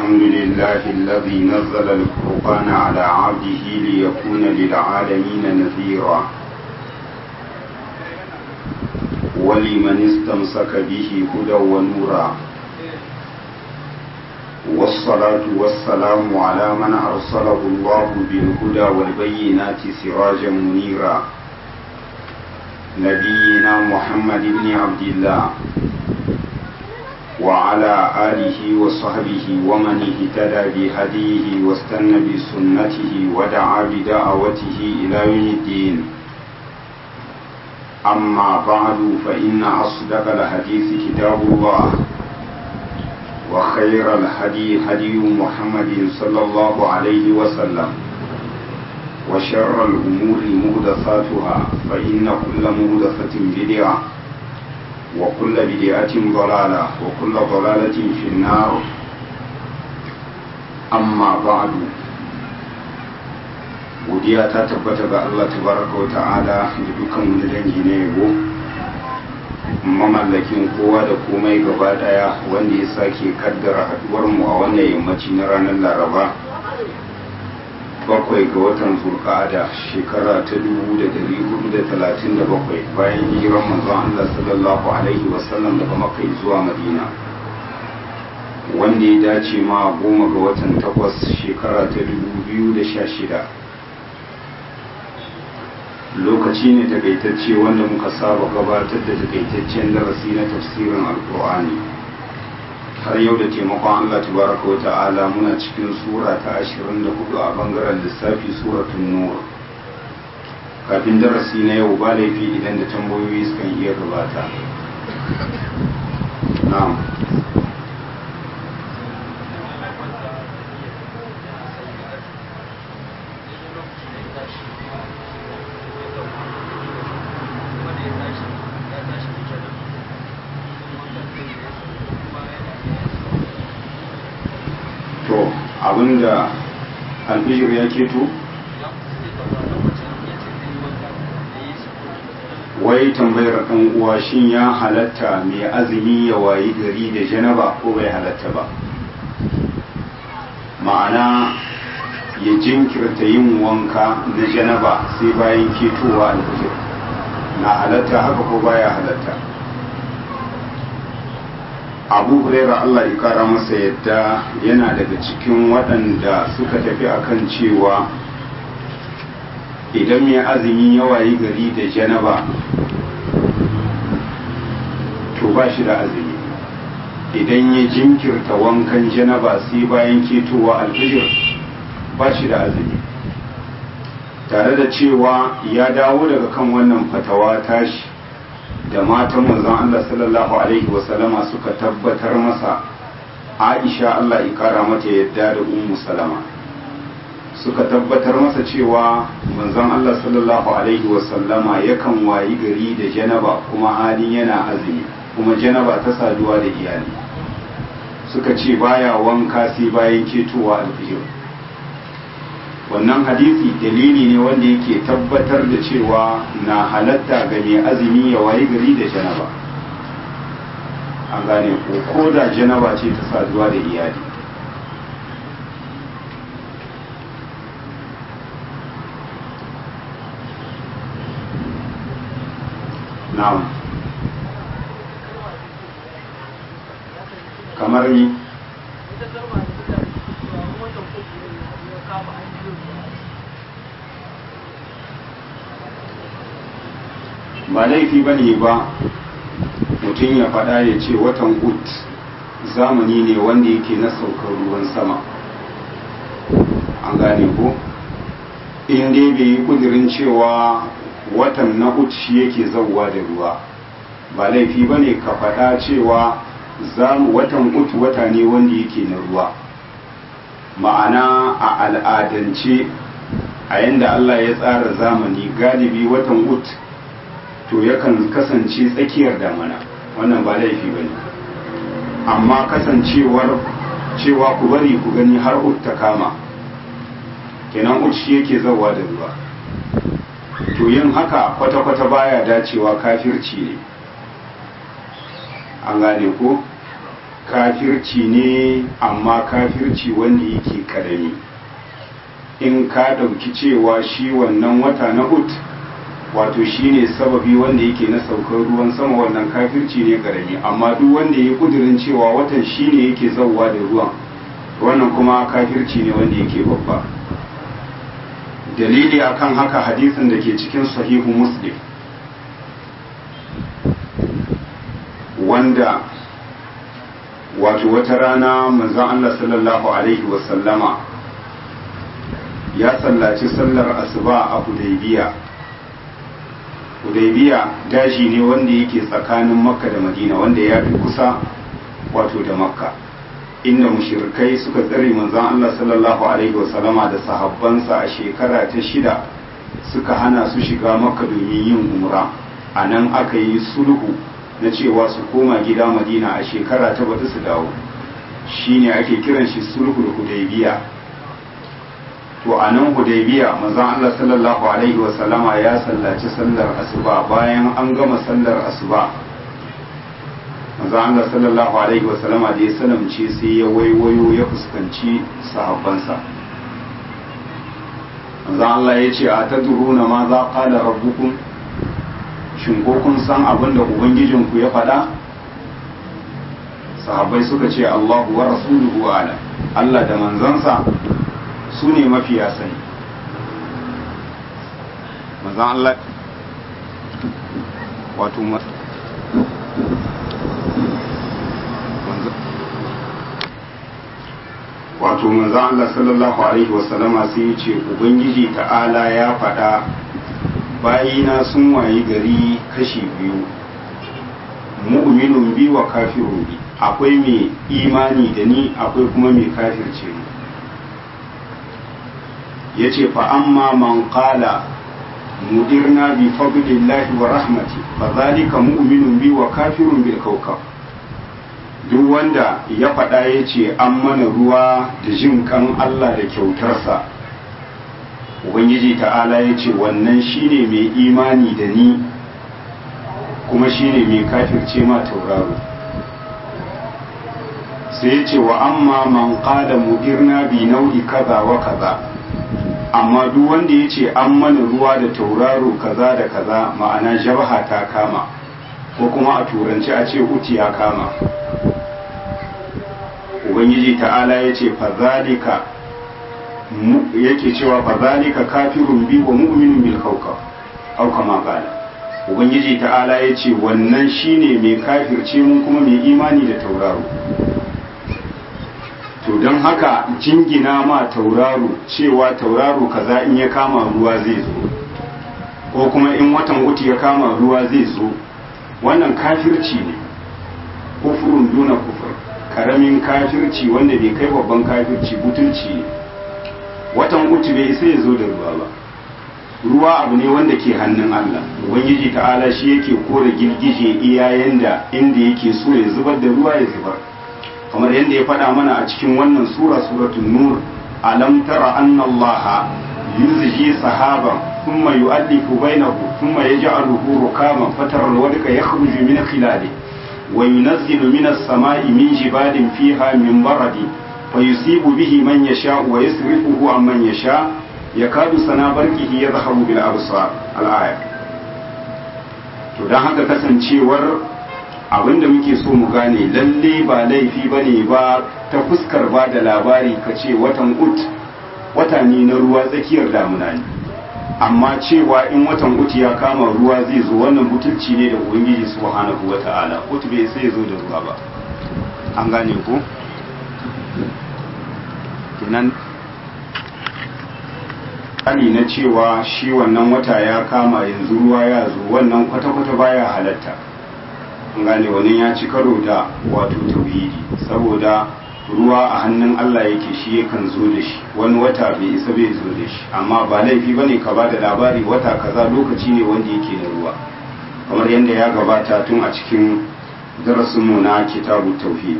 الحمد لله الذي نزل الفرقان على عبده ليكون للعالمين نذيرا ولمن استمسك به هدى ونورا والصلاة والسلام على من أرسله الله بالهدى والبينات سراجا منيرا نبينا محمد بن عبد الله وعلى آله وصحبه ومن اهتدى بهديه واستنى بسنته ودعا بدعوته إلى يوم الدين أما بعد فإن أصدق الحديث كتاب الله وخير الهدي هدي محمد صلى الله عليه وسلم وشر الأمور مهدثاتها فإن كل مهدثة بدعة وكل بدعة ضلالة وكل ضلالة في النار أما بعد godiya ta tabbata ga Allah tabaraka wa ta'ala da dukan wani dangi na yabo mamallakin kowa da komai gaba daya wanda ya sake kaddara haduwar mu a wannan yammaci na ranar laraba bakwai ga watan zulqa'ada shekara ta dubu da dari hudu da talatin da bakwai bayan hijiran manzon Allah sallallahu alaihi wasallam daga makka zuwa madina wanda ya dace ma goma ga watan takwas shekara ta dubu biyu da sha shida lokaci ne takaitacce wanda muka saba gabatar da takaitaccen darasi na tafsirin alkur'ani har yau da taimakon Allah tabaraka wa ta'ala muna cikin sura ta 24 a bangaren lissafi suratun nur kafin darasi na yau ba laifi idan da tambayoyi sukan iya gabata na'am abinda albishir ya keto wai tambayar ɗan uwa shin ya halatta mai azumi ya wayi gari da janaba ko bai halatta ba ma'ana ya jinkirta yin wanka na janaba sai bayan ketowa albishir na halatta haka ko baya halatta abu huraira Allah ya kara masa yadda yana daga cikin waɗanda suka tafi akan cewa idan mai azumi ya wayi gari da janaba to ba shi da azumi idan ya jinkirta wankan janaba sai bayan ketowa alfijir ba shi da azumi tare da cewa ya dawo daga kan wannan fatawa tashi da matan manzon Allah sallallahu alaihi wasallama suka tabbatar masa Aisha Allah ya kara mata yadda da Ummu Salama suka tabbatar masa cewa manzon Allah sallallahu alaihi wasallama yakan wayi gari da janaba kuma halin yana azumi kuma janaba ta saduwa da iyali suka ce baya wanka sai bayan ketowa alfijir wannan hadisi dalili ne wanda yake tabbatar da cewa na halatta ga mai azumi ya wayi gari da janaba an gane ko ko da janaba ce ta saduwa da iyali na'am kamar ni ba laifi ba ne ba mutum ya faɗa ya ce watan ut zamani ne wanda yake na saukar ruwan sama an gane ko in dai bai yi kudirin cewa watan na ut shi yake zauwa da ruwa ba laifi ba ne ka faɗa cewa watan ut wata ne wanda yake na ruwa ma'ana a al'adance a yanda Allah ya tsara zamani galibi watan ut to yakan kasance tsakiyar damana wannan ba laifi ba ne amma kasancewar cewa ku bari ku gani har ut ta kama kenan ut shi yake zawa da ruwa to yin haka kwata-kwata baya dacewa kafirci ne an gane ko kafirci ne amma kafirci wanda yake karami in ka ɗauki cewa shi wannan wata na hut wato shi ne sababi wanda yake na saukar ruwan sama wannan kafirci ne karami amma duk wanda ya kudirin cewa watan shi ne yake zauwa da ruwan wannan kuma kafirci ne wanda yake babba dalili akan haka hadisin da ke cikin sahihu muslim wanda wato wata rana manzon Allah sallallahu alaihi wasallama ya sallaci sallar asuba a hudaybiya hudaybiya daji ne wanda yake tsakanin makka da madina wanda ya fi kusa wato da makka inda mushirikai suka tsare manzon Allah sallallahu alaihi wasallama da sahabbansa a shekara ta shida suka hana su shiga makka domin yin umra a nan aka yi sulhu na cewa su koma gida madina a shekara ta bata su dawo shine ake kiran shi sulhul hudaybiya to a nan hudaybiya manzon Allah sallallahu alaihi wasallama ya sallaci sallar asuba bayan an gama sallar asuba manzon Allah sallallahu alaihi wasallama da ya salamce sai ya waiwayo ya fuskanci sahabbansa manzon Allah ya ce a tadruna ma za qala rabbukum shin ko kun san abin da ubangijinku ya faɗa sahabbai suka ce Allahu wa rasuluhu ala Allah da manzansa su ne mafiya sani manzan Allah wato wato manzan Allah sallallahu alaihi wasallama sai ya ce ubangiji ta'ala ya faɗa bayina sun wayi gari kashi biyu mu'minun bi wa kafirun bi akwai mai imani da ni akwai kuma mai kafirce mu yace fa amma man qala mudirna bi fadlillahi wa rahmati fa zalika mu'minun bi wa kafirun bil kawkab duk wanda ya faɗa ya ce an mana ruwa da jin kan Allah da kyautarsa ubangiji ta'ala ya ce wannan shine mai imani da ni kuma shine mai kafirce ma tauraro sai ya ce wa amma man qala mudirna bi nau'i kaza wa kaza amma duk wanda ya ce an mana ruwa da tauraro kaza da kaza ma'ana jabha ta kama ko kuma a turanci a ce uti ya kama ubangiji ta'ala ya ce fazalika yake cewa fazalika kafirun bi wa mu'minun bil kawkab au kama qala ubangiji ta'ala ya ce wannan shine mai kafirce mun kuma mai imani da tauraro to don haka jingina ma tauraro cewa tauraro kaza in ya kama ruwa zai zo ko kuma in watan wuti ya kama ruwa zai zo wannan kafirci ne kufurun duna kufur karamin kafirci wanda bai kai babban kafirci butulci ne watan uku bai isa ya zo da ruwa ba ruwa abu ne wanda ke hannun Allah ubangiji ta'ala shi yake kore girgije iyayen da inda yake so ya zubar da ruwa ya zubar kamar yadda ya faɗa mana a cikin wannan sura suratul nur alam tara anna allaha yuzji sahaban thumma yu'allifu bainahu thumma yaj'aluhu rukaman fatara alwadqa yakhruju min khilalihi وينزل من السماء من جبال فيها من برد فيصيب به من يشاء ويصرفه عن من يشاء يكاد سنا برقه يذهب بالابصار الآية to don haka kasancewar abin da muke so mu gane lalle ba laifi ba ne ba ta fuskar ba da labari ka ce watan ut wata ne na ruwa tsakiyar damuna ne amma cewa in watan uti ya kama ruwa zai zo wannan butulci ne da ubangiji subhanahu wa ta'ala uti bai sai zo da ruwa ba an gane ko kenan ani na cewa shi wannan wata ya kama yanzu ruwa ya zo wannan kwata-kwata baya halatta an gane wani ya ci karo da wato tauhidi saboda ruwa a hannun Allah yake shi yakan zo da shi wani wata bai isa bai zo da shi amma ba laifi ba ne ka ba da labari wata kaza lokaci ne wanda yake da ruwa kamar yadda ya gabata tun a cikin darasinmu na kitabu tauhid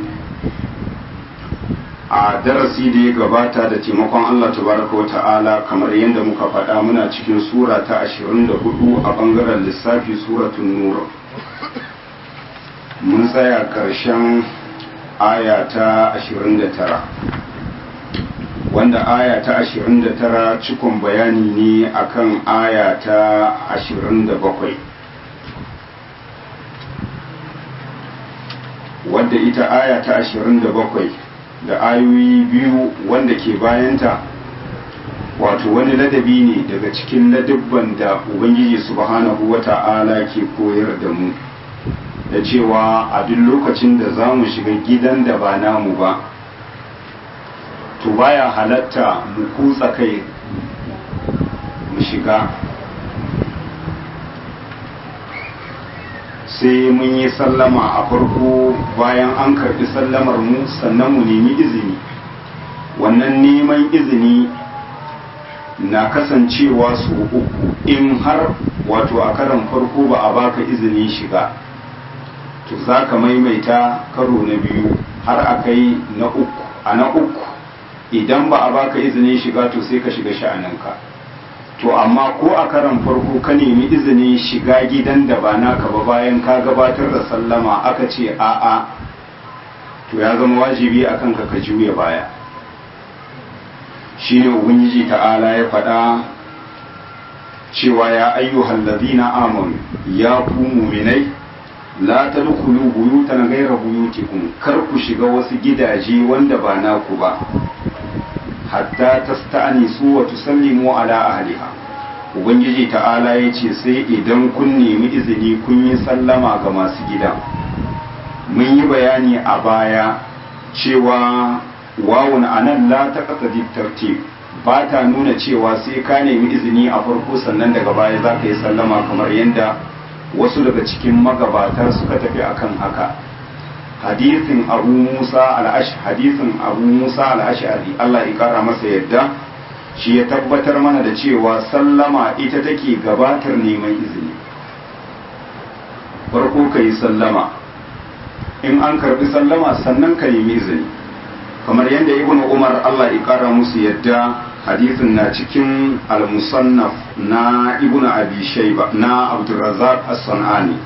a darasi da ya gabata da taimakon Allah tabaraka wata'ala kamar yadda muka faɗa muna cikin sura ta 24 a bangaren lissafi suratun nur mun tsaya ƙarshen aya ta 29 wanda aya ta 29 cikon bayani ne akan aya ta 27 wadda ita aya ta 27 da ayoyi biyu wanda ke bayanta wato wani ladabi ne daga cikin ladabban da ubangiji subhanahu wata'ala ke koyar da mu da cewa a duk lokacin da za mu shiga gidan da ba namu ba to baya halatta mu kutsa kai mu shiga sai mun yi sallama a farko bayan an karbi sallamar mu sannan mu nemi izini wannan neman izini na kasancewa su uku in har wato a karan farko ba a baka izinin shiga to za ka maimaita karo na biyu har a kai na uku a na uku idan ba a baka izinin shiga to sai ka shiga sha'aninka to amma ko a karan farko ka nemi izinin shiga gidan da ba naka ba bayan ka gabatar da sallama aka ce a'a to ya zama wajibi akan ka ka juya baya shine ubangiji ta'ala ya faɗa cewa ya ayyuhal ladina amanu ya ku mu'minai la tadkhulu buyutan ghayra buyutikum kar ku shiga wasu gidaje wanda ba naku ba hatta tasta'nisu wa tusallimu ala ahliha ubangiji ta'ala ya ce sai idan kun nemi izini kun yi sallama ga masu gidan mun yi bayani a baya cewa wawun anan la taqtadi tartib ba ta nuna cewa sai ka nemi izini a farko sannan daga baya za ka yi sallama kamar yadda wasu daga cikin magabata suka tafi akan haka hadisin abu musa al'ash hadisin abu musa al'ashari Allah ya kara masa yadda shi ya tabbatar mana da cewa sallama ita take gabatar neman izini farko ka yi sallama in an karbi sallama sannan ka nemi izini kamar yadda ibn umar Allah ya kara musu yadda hadisin na cikin al-musannaf na ibn abi shayba na abdurrazzaq as-sanani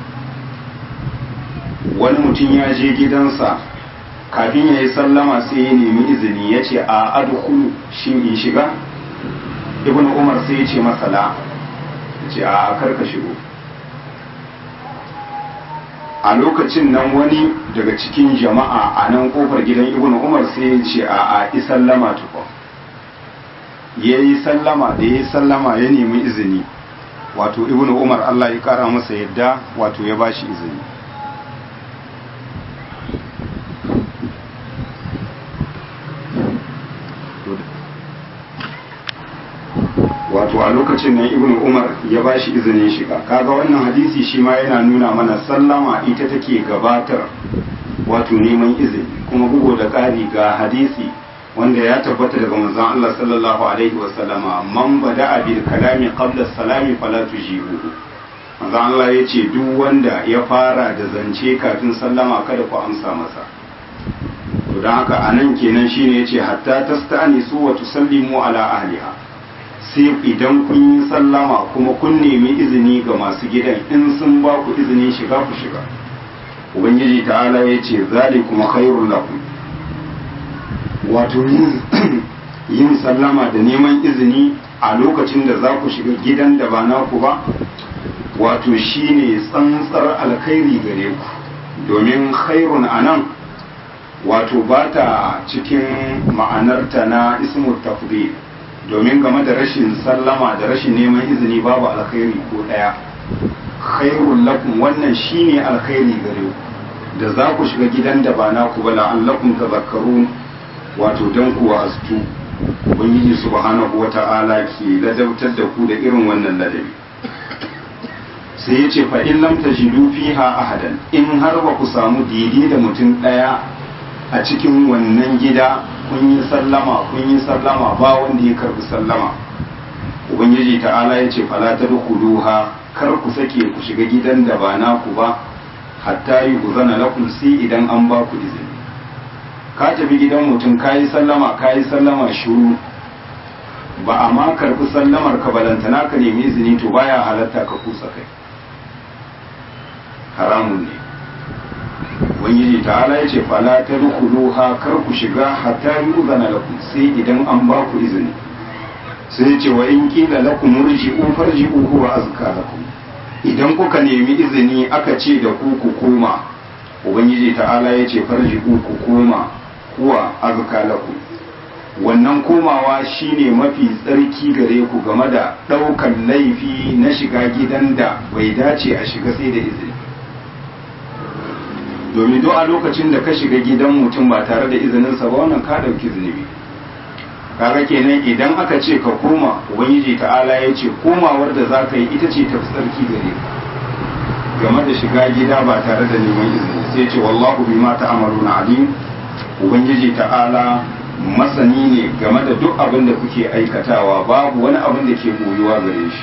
wani mutum ya je gidansa kafin ya yi sallama sai ya nemi izini ya ce a adkhulu shin in shiga ibn umar sai ya ce masa la ya ce a karka shigo a lokacin nan wani daga cikin jama'a a nan kofar gidan ibn umar sai ya ce a a yi sallama tukwa ya yi sallama da ya yi sallama ya nemi izini wato ibn umar allah ya kara masa yadda wato ya bashi izini wato a lokacin nan ibn umar ya ba shi izinin shiga kaga wannan hadisi shi ma yana nuna mana sallama ita take gabatar wato neman izini kuma bugu da ƙari ga hadisi wanda ya tabbata daga manzon Allah sallallahu alaihi wa sallama man bada bil kalami qabla salami fala tujibuhu manzon Allah ya ce duk wanda ya fara da zance kafin sallama kada ku amsa masa to don haka anan kenan shine yace hatta tasta'nisu wa tusallimu ala ahliha sai idan kun yi sallama kuma kun nemi izini ga masu gidan in sun ba ku izinin shiga ku shiga ubangiji ta'ala ya ce zalikum khairul lakum wato yin sallama da neman izini a lokacin da za ku shiga gidan da ba naku ba wato shine tsantsar alkhairi gare ku domin khairun anan wato ba ta cikin ma'anarta na ismu tafdil domin game da rashin sallama da rashin neman izini babu alkhairi ko daya khairul lakum wannan shine alkhairi gare ku da za ku shiga gidan da ba naku ba la'allakum tadhakkarun wato dan ku wa'astu ubangiji subhanahu wata'ala ke ladabtar da ku da irin wannan ladabi sai ya ce fa in lam tajidu fiha ahadan in har ba ku samu daidai da mutum daya a cikin wannan gida kun yi sallama kun yi sallama ba wanda ya karbi sallama ubangiji ta'ala ya ce fala ta duha kar ku sake ku shiga gidan da ba naku ba hatta yi uzana lakum sai idan an ba ku izini ka tafi gidan mutum ka yi sallama ka yi sallama shuru ba a ma karbi sallamar ka balantana ka nemi izini to baya halatta ka kusa kai haramun ne ubangiji ta'ala ya ce fala ta ha kar ku shiga hatta yi uzana lakum sai idan an ba ku izini sai ya ce wa in kila lakum murji'u farji'u huwa azka lakum idan kuka nemi izini aka ce da ku ku koma ubangiji ta'ala ya ce farji'u ku koma huwa azka lakum wannan komawa shine mafi tsarki gare ku game da ɗaukan laifi na shiga gidan da bai dace a shiga sai da izini domin duk a lokacin da ka shiga gidan mutum ba tare da izininsa ba wannan ka ɗauki zunubi kaga kenan idan aka ce ka koma ubangiji ta'ala ya ce komawar da za ka yi ita ce tafi tsarki gare ka game da shiga gida ba tare da neman izini sai ce wallahu bima ta'maluna alim ubangiji ta'ala masani ne game da duk abin da kuke aikatawa babu wani abin da ke boyuwa gare shi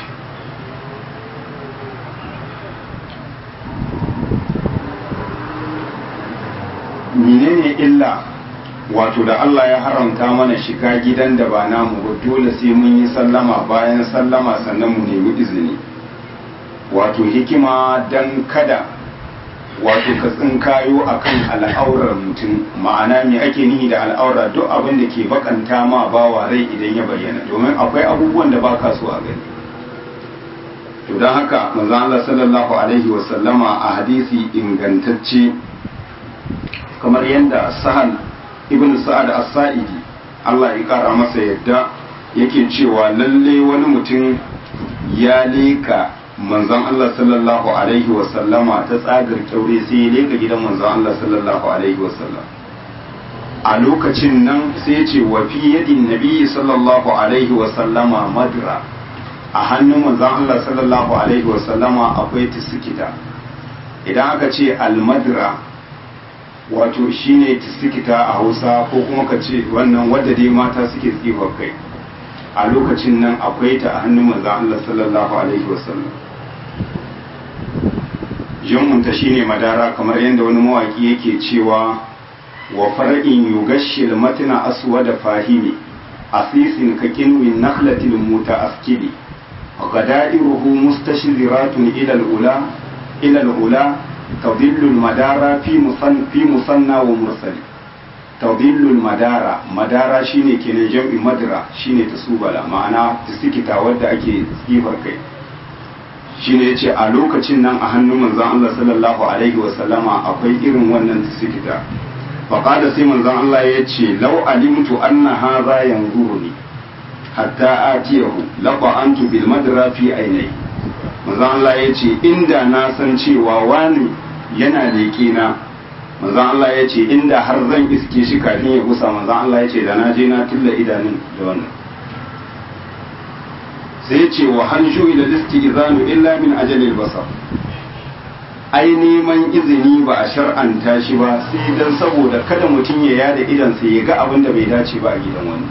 menene illa wato da Allah ya haramta mana shiga gidan da ba namu ba dole sai mun yi sallama bayan sallama sannan mu nemi izini wato hikima dan kada wato ka tsinkayo akan al'aurar mutum ma'ana me ake nihi da al'aura duk abin da ke bakanta ma bawa rai idan ya bayyana domin akwai abubuwan da baka so a gani to don haka manzon Allah sallallahu alaihi wa sallama a hadisi ingantacce kamar yadda sahal ibn sa'ad as-sa'idi Allah ya kara masa yadda yake cewa lalle wani mutum ya leka manzon Allah sallallahu alaihi wa sallama ta tsagar kyaure sai ya leka gidan manzon Allah sallallahu alaihi wa sallam a lokacin nan sai ya ce wa fi yadin nabi sallallahu alaihi wa sallama madra a hannun manzon Allah sallallahu alaihi wa sallama akwai tisikita idan aka ce al-madra wato shine tisikita a hausa ko kuma ka ce wannan wadda dai mata suke tsifa kai a lokacin nan akwai ta a hannun manzan Allah sallallahu alaihi wasallam jinmunta shine madara kamar yadda wani mawaki yake cewa wa far'in yugashshil matna aswada fahimi asisin ka kinwin nakhlatil mutaaskili غدائره مستشذرات إلى الأولى إلى الأولى تضل المدارة في مصن في مصنى ومرسل تضل المدارة مدارة شيني كنا جمع مدرة شيني تسوبلا معنى تسكتا ودى أكي سيفر كي shine yace a lokacin nan a hannun manzon Allah sallallahu alaihi wa sallama akwai irin wannan tisikita fa qala sai manzon Allah yace law alimtu anna hadha yanzuruni hatta atiyahu laqa'antu bil madra fi ainai manzon Allah yace inda na san cewa wani yana leƙe na manzon Allah yace inda har zan iske shi kafin ya gusa manzon Allah yace da na je na tulla idanun da wannan sai ce wa hanju ila istizanu illa min ajalil basar ai neman izini ba a shar'anta shi ba sai dan saboda kada mutum ya yada idan sai ya ga abin da bai dace ba a gidan wani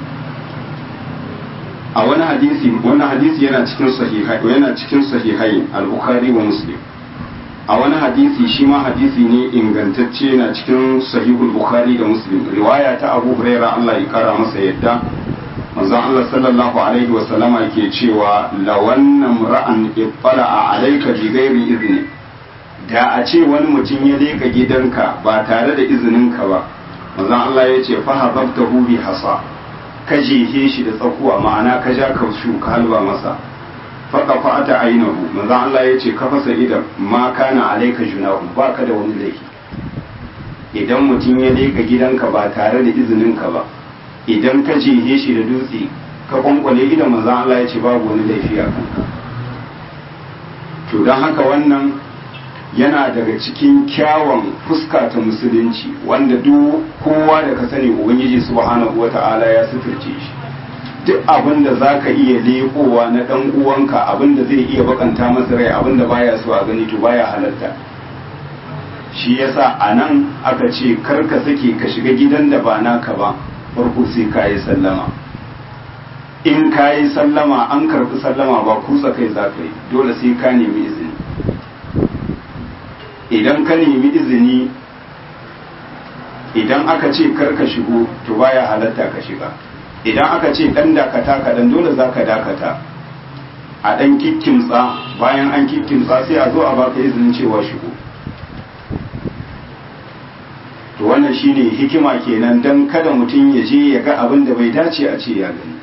a wani hadisi wani hadisi yana cikin sahihai yana cikin sahihai al-bukhari wa muslim a wani hadisi shi ma hadisi ne ingantacce na cikin sahihul bukhari da muslim riwaya ta abu huraira Allah ya kara masa yadda manzon Allah sallallahu alaihi wa sallama ke cewa lawannan ra'an ittala'a alayka bi ghairi izni da a ce wani mutum ya leka gidanka ba tare da izininka ba manzon Allah ya ce fa hababtahu bi hasa ka jehe shi da tsakuwa ma'ana ka ja kaushu ka halba masa faka fa'ata ainihu manzon Allah ya ce ka fasa idan ma kana alaika junahu ba ka da wani laifi idan mutum ya leka gidanka ba tare da izininka ba idan ka jehe shi da dutse ka kwankwale idan manzon Allah ya ce babu wani laifi a kanka to don haka wannan yana daga cikin kyawun fuska ta musulunci wanda duk kowa da ka sani ubangiji subhanahu wata'ala ya suturce shi duk abin da za ka iya leƙowa na ɗan uwanka abin da zai iya bakanta masa rai abin da baya so a gani to baya halarta shi yasa a nan aka ce kar ka sake ka shiga gidan da ba naka ba farko sai ka yi sallama in ka yi sallama an karɓi sallama ba kusa kai za ka yi dole sai ka nemi izini idan ka nemi izini idan aka ce kar ka shigo to baya halatta ka shiga idan aka ce dan dakata ka dan dole za ka dakata a dan kikkimtsa bayan an kikkimtsa sai a zo a baka izinin cewa shigo to wannan shine hikima kenan dan kada mutum ya je ya ga abin da bai dace a ce ya gani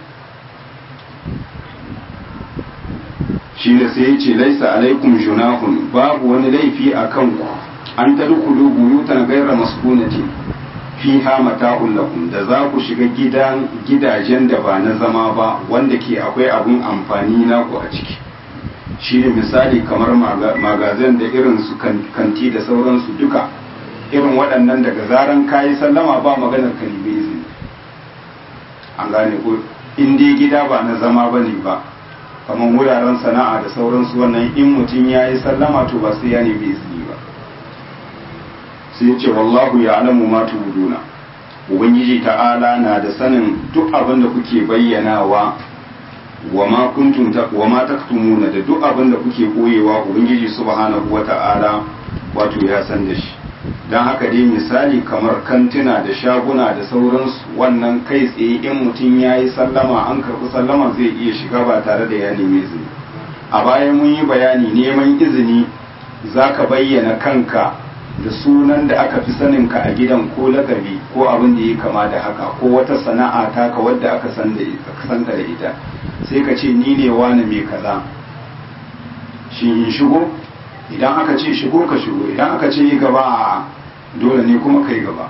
shine sai ya ce laisa alaikum junahun babu wani laifi a kanku an tadkhulu buyutan ghayra maskunati fiha mata'un lakum da za ku shiga gidan gidajen da ba na zama ba wanda ke akwai abun amfani naku a ciki shine misali kamar magazin da irin su kanti da sauransu duka irin waɗannan daga zaran kayi sallama ba maganar kalibe izini an gane ko in dai gida ba na zama ba ne ba kamar wuraren sana'a da sauransu wannan in mutum ya yi sallama to ba sai ya nemi izini ba sai ya ce wallahu ya alamu ma tubuduna ubangiji ta'ala na da sanin duk abin da kuke bayyanawa wa ma kuntum wa ma taktumuna da duk abin da kuke koyewa ubangiji subhanahu wata'ala wato ya san da shi don haka dai misali kamar kantuna da shaguna da sauransu wannan kai tsaye in mutum ya yi sallama an karɓi sallama zai iya shiga ba tare da ya nemi izini a baya mun yi bayani neman izini za ka bayyana kanka da sunan da aka fi saninka a gidan ko lakabi ko abin da ya kama da haka ko wata sana'a taka wadda aka san da ita sai ka ce ni ne wani mai kaza shi in shigo idan aka ce shigo ka shigo idan aka ce yi gaba dole ne kuma kai gaba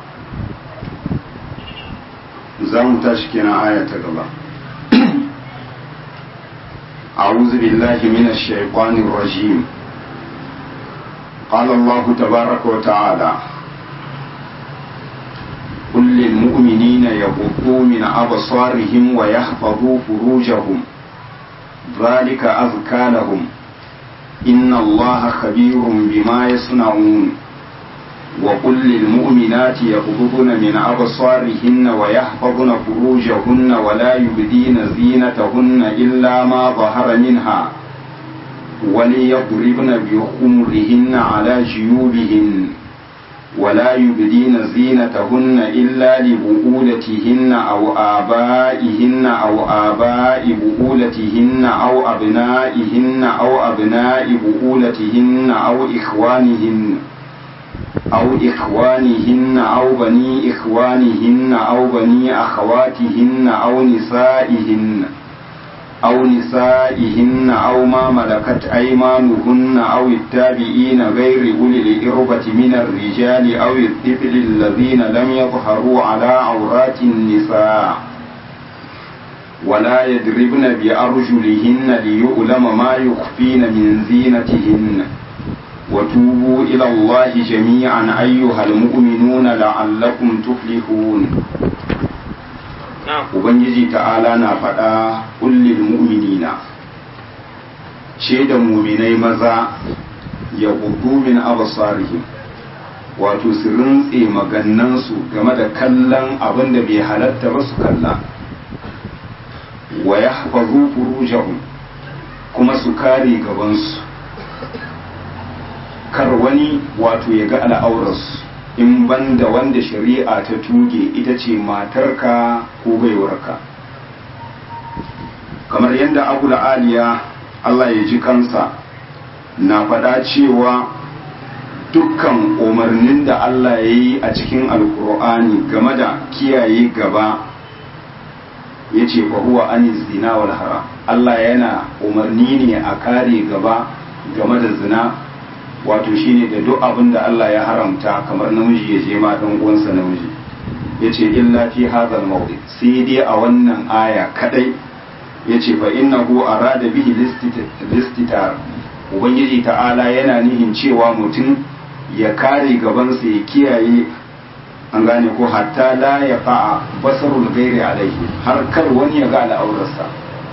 za mu tashi kenan aya ta gaba أعوذ بالله من الشيطان الرجيم قال الله تبارك وتعالى قل للمؤمنين يغضوا من أبصارهم ويحفظوا فروجهم ذلك أزكى لهم إن الله خبير بما يصنعون وقل للمؤمنات يغضضن من أبصارهن ويحفظن فروجهن ولا يبدين زينتهن إلا ما ظهر منها وليضربن بخمرهن على جيوبهن ولا يبدين زينتهن إلا لبؤولتهن أو آبائهن أو آباء بؤولتهن أو أبنائهن أو أبناء بؤولتهن أو إخوانهن أو إخوانهن أو بني إخوانهن أو بني أخواتهن أو نسائهن أو نسائهن أو ما ملكت أيمانهن أو التابعين غير أولي الإربة من الرجال أو الطفل الذين لم يظهروا على عورات النساء ولا يضربن بأرجلهن ليؤلم ما يخفين من زينتهن وتوبوا إلى الله جميعا أيها المؤمنون لعلكم تفلحون Ubangiji ta'ala na faɗa kullil mu'minina ce da muminai maza ya gudu min abasarihim wato su rintse magannansu game da kallon abin da bai halatta ba su kalla wa ya hafazu furujahum kuma su kare gabansu kar wani wato ya ga al'aurarsu in banda wanda shari'a ta tuge ita ce matarka ko baiwarka kamar yadda abu aliya Allah ya ji kansa na faɗa cewa dukkan umarnin da Allah ya yi a cikin alkur'ani game da kiyaye gaba ya ce huwa an zina wal haram Allah yana umarni ne a kare gaba game da zina wato shine da duk abin da Allah ya haramta kamar namiji ya je ma dan uwansa namiji yace illa fi hadhal mawdi sai dai a wannan aya kadai yace fa innahu arada bihi listitar ubangiji ta'ala yana nihin cewa mutum ya kare gabansa ya kiyaye an gane ko hatta la ya fa'a basarul gairi alaihi har kar wani ya ga al'aurarsa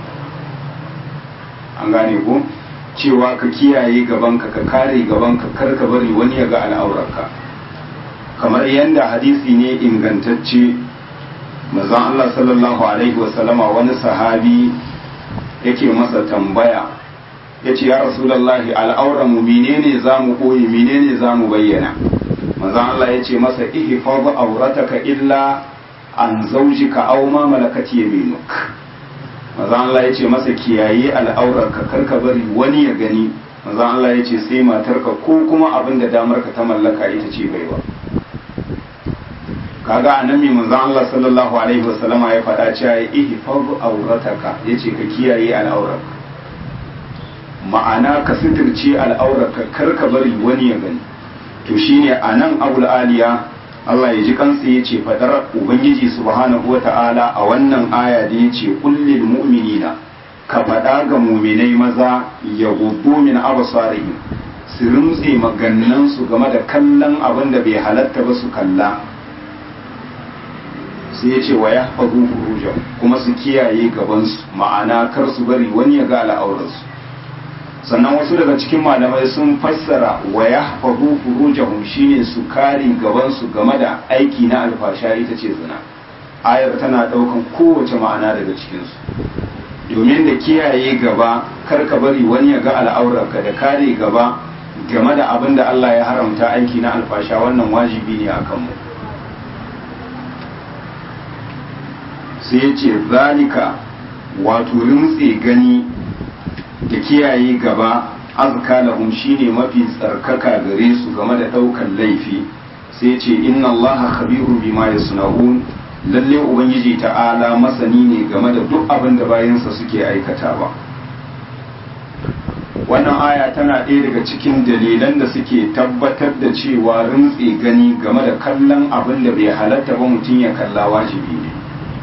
an gane ko cewa ka kiyaye gabanka ka kare gabanka kar ka bari wani ya ga al'aurarka kamar yadda hadisi ne ingantacce mazan Allah sallallahu alaihi wasallama wani sahabi yake masa tambaya ya ce ya rasulallahi al'auranmu menene za mu koyi menene za mu bayyana mazan Allah ya ce masa ihfaz aurataka illa an zaujika aw ma malakat yaminuk manzo Allah ya ce masa kiyaye al'aurarka karka bari wani ya gani manzo Allah ya ce sai matarka ko kuma abin da damarka ta mallaka ita ce baiwa kaga anan mai manzon Allah sallallahu alaihi wasallama ya faɗa cewa ihfaz aurataka yace ka kiyaye al'aurarka ma'ana ka sitirce al'aurarka kar ka bari wani ya gani to shine anan abul aliya Allah ya ji kansa ya ce fadar ubangiji subhanahu wata'ala a wannan aya da ya ce kullil mu'minina ka faɗa ga muminai maza ya gudu min abasarihim su rumtse magannansu game da kallon abin da bai halatta ba su kalla sai ya ce wa ya faru furujan kuma su kiyaye gabansu ma'ana kar su bari wani ya ga al'aurarsu sannan wasu daga cikin malamai sun fassara wa ya faru furujahum shine su kare gabansu game da aiki na alfasha ita ce zina ayar tana ɗaukan kowace ma'ana daga cikinsu domin da kiyaye gaba kar ka bari wani ya ga al'aurarka da kare gaba game da abin da Allah ya haramta aiki na alfasha wannan wajibi ne a kanmu sai ya ce zalika wato rintse gani da kiyaye gaba azka lahum shine mafi tsarkaka gare su game da ɗaukan laifi sai ce inna allaha khabirun bima yasna'un lalle ubangiji ta'ala masani ne game da duk abin da bayansa suke aikatawa wannan aya tana ɗaya daga cikin dalilan da suke tabbatar da cewa rintse gani game da kallon abin da bai halatta ba mutum ya kalla wajibi ne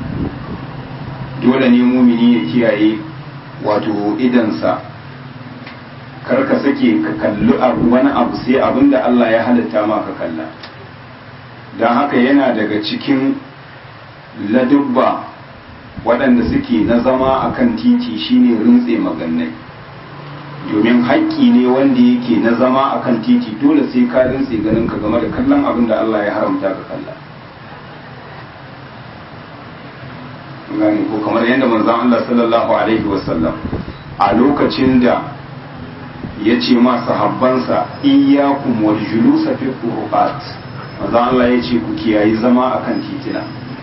dole ne mumini ya kiyaye wato idansa kar ka sake ka kalli abu wani abu sai abin da Allah ya halitta ma ka kalla don haka yana daga cikin ladubba waɗanda suke na zama a kan titi shine rintse magannai domin haƙƙi ne wanda yake na zama a kan titi dole sai ka rintse ganin ka game da kallon abin da Allah ya haramta ka kalla gane ko kamar yadda manzon Allah sallallahu alaihi wasallam a lokacin da ya ce ma sahabbansa iyyakum wal julusa fi qurbat manzon Allah ya ce ku kiyayi zama akan titina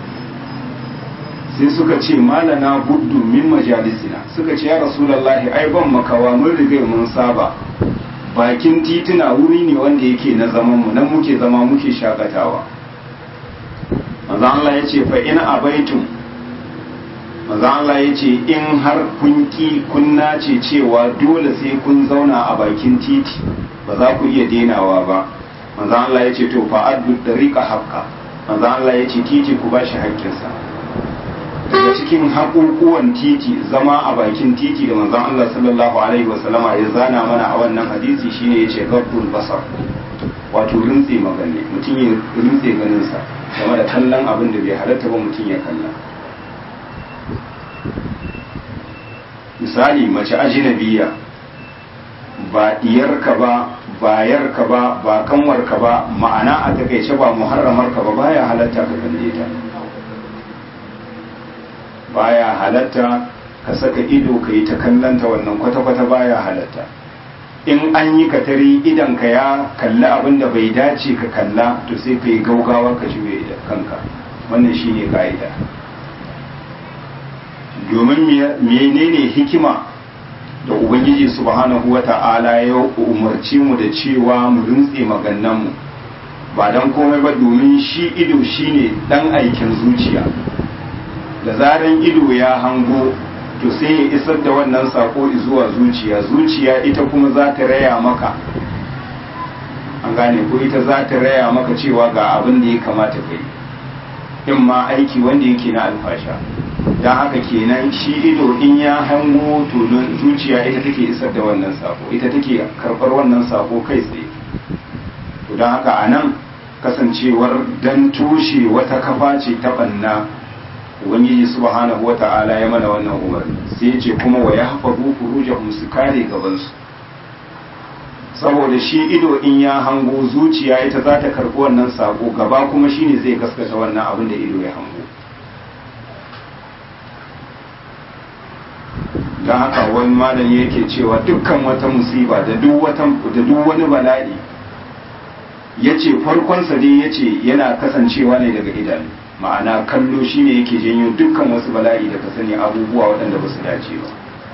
sai suka ce malana guddu min majalisina suka ce ya rasulullahi ai ban makawa mun riga mun saba bakin titina wuri ne wanda yake na zaman mu nan muke zama muke shakatawa manzon Allah ya ce fa in abaitum manzon Allah ya ce in har kun ki kun nace cewa dole sai kun zauna a bakin titi ba za ku iya denawa ba manzon Allah ya ce to fa addu dariqa haqqa manzon Allah ya ce titi ku bashi haƙƙinsa daga cikin haƙuƙuwan titi zama a bakin titi da manzon Allah sallallahu alaihi wasallama ya zana mana a wannan hadisi shine yace gabbul basar wato rintse magani mutum ya rintse ganinsa game da kallon abin da bai halatta ba mutum ya kalla misali mace ajinabiya ba diyarka ba bayarka ba ba kanwarka ba ma'ana a takaice ba muharramarka ba baya halatta ka kalle ta baya halatta ka saka ido ka yi ta kallanta wannan kwata-kwata baya halatta in an yi katari idan ka ya kalli abin da bai dace ka kalla to sai ka yi gaugawa ka juye kanka wannan shine ka'ida domin menene hikima da ubangiji subhanahu wa ta'ala ya umarci mu da cewa mu rintse magannanmu ba don komai ba domin shi ido shine dan aikin zuciya da zaran ido ya hango to sai ya isar da wannan sako zuwa zuciya zuciya ita kuma za ta raya maka an gane ko ita za ta raya maka cewa ga abin da ya kamata kai in ma aiki wanda yake na alfasha don haka kenan shi ido in ya hango to zuciya ita take isar da wannan sako ita take karɓar wannan sako kai tsaye to don haka a nan kasancewar dan tushe wata kafa ce ta ɓanna ubangiji subhanahu wata'ala ya mana wannan umarni sai ya ce kuma wa yahfazu furujahum su kare gabansu saboda shi ido in ya hango zuciya ita za ta karɓi wannan sako gaba kuma shine zai gaskata wannan abin da ido ya hango don haka wani malami yake cewa dukkan wata musiba da duk wani bala'i ya ce farkonsa dai ya ce yana kasancewa ne daga idanu ma'ana kallo shine yake janyo dukkan wasu bala'i da ka sani abubuwa waɗanda ba su dace ba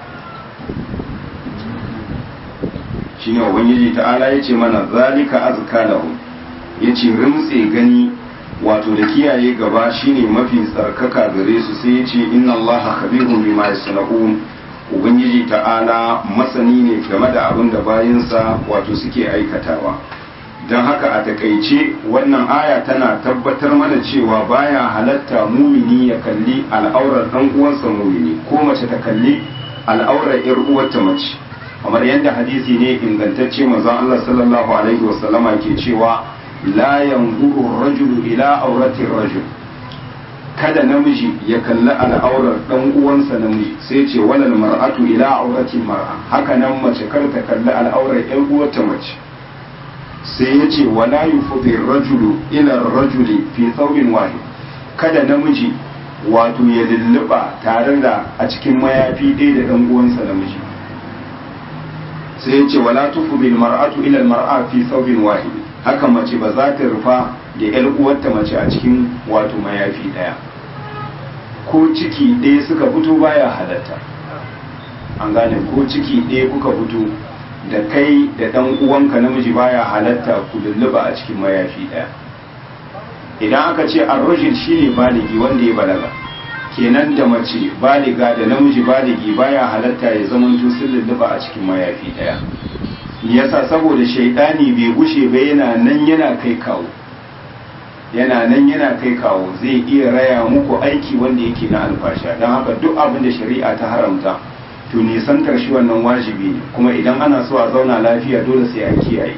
shine ubangiji ta'ala ya ce mana zalika azka lahu ya ce rimtse gani wato da kiyaye gaba shine mafi tsarkaka gare su sai ya ce inna allaha khabirun bima yasna'un ubangiji ta'ala masani ne game da abin da bayinsa wato suke aikatawa don haka a takaice wannan aya tana tabbatar mana cewa baya halatta mumini ya kalli al'aurar dan uwansa mumini ko mace ta kalli al'aurar yar uwarta mace kamar yadda hadisi ne ingantacce manzon Allah sallallahu alaihi wasallama ke cewa la yanzuru rajulu ila aurati rajul kada namiji ya kalli al'aurar dan uwansa namiji sai ce walal mar'atu ila aurati mar'a haka nan mace kar ta kalli al'aurar yan uwarta mace sai ya ce wala yufdi rajulu ila rajuli fi thawbin wahid kada namiji wato ya lulluba tare da a cikin mayafi ɗaya da dan uwansa namiji sai ya ce wala tufdi mar'atu ila mar'a fi thawbin wahid haka mace ba za ta rufa da yar uwarta mace a cikin wato mayafi ɗaya ko ciki ɗaya suka fito baya halatta an gane ko ciki ɗaya kuka fito da kai da ɗan uwanka namiji baya halatta ku lulluba a cikin mayafi ɗaya idan aka ce arrajul shine baligi wanda ya balaga kenan da mace baliga da namiji baligi baya halatta ya zamanto sun lulluba a cikin mayafi ɗaya yasa saboda shaidani bai gushe ba yana nan yana kai kawo yana nan yana kai kawo zai iya raya muku aiki wanda yake na alfasha don haka duk abin da shari'a ta haramta to nisantar shi wannan wajibi ne kuma idan ana so a zauna lafiya dole sai an kiyaye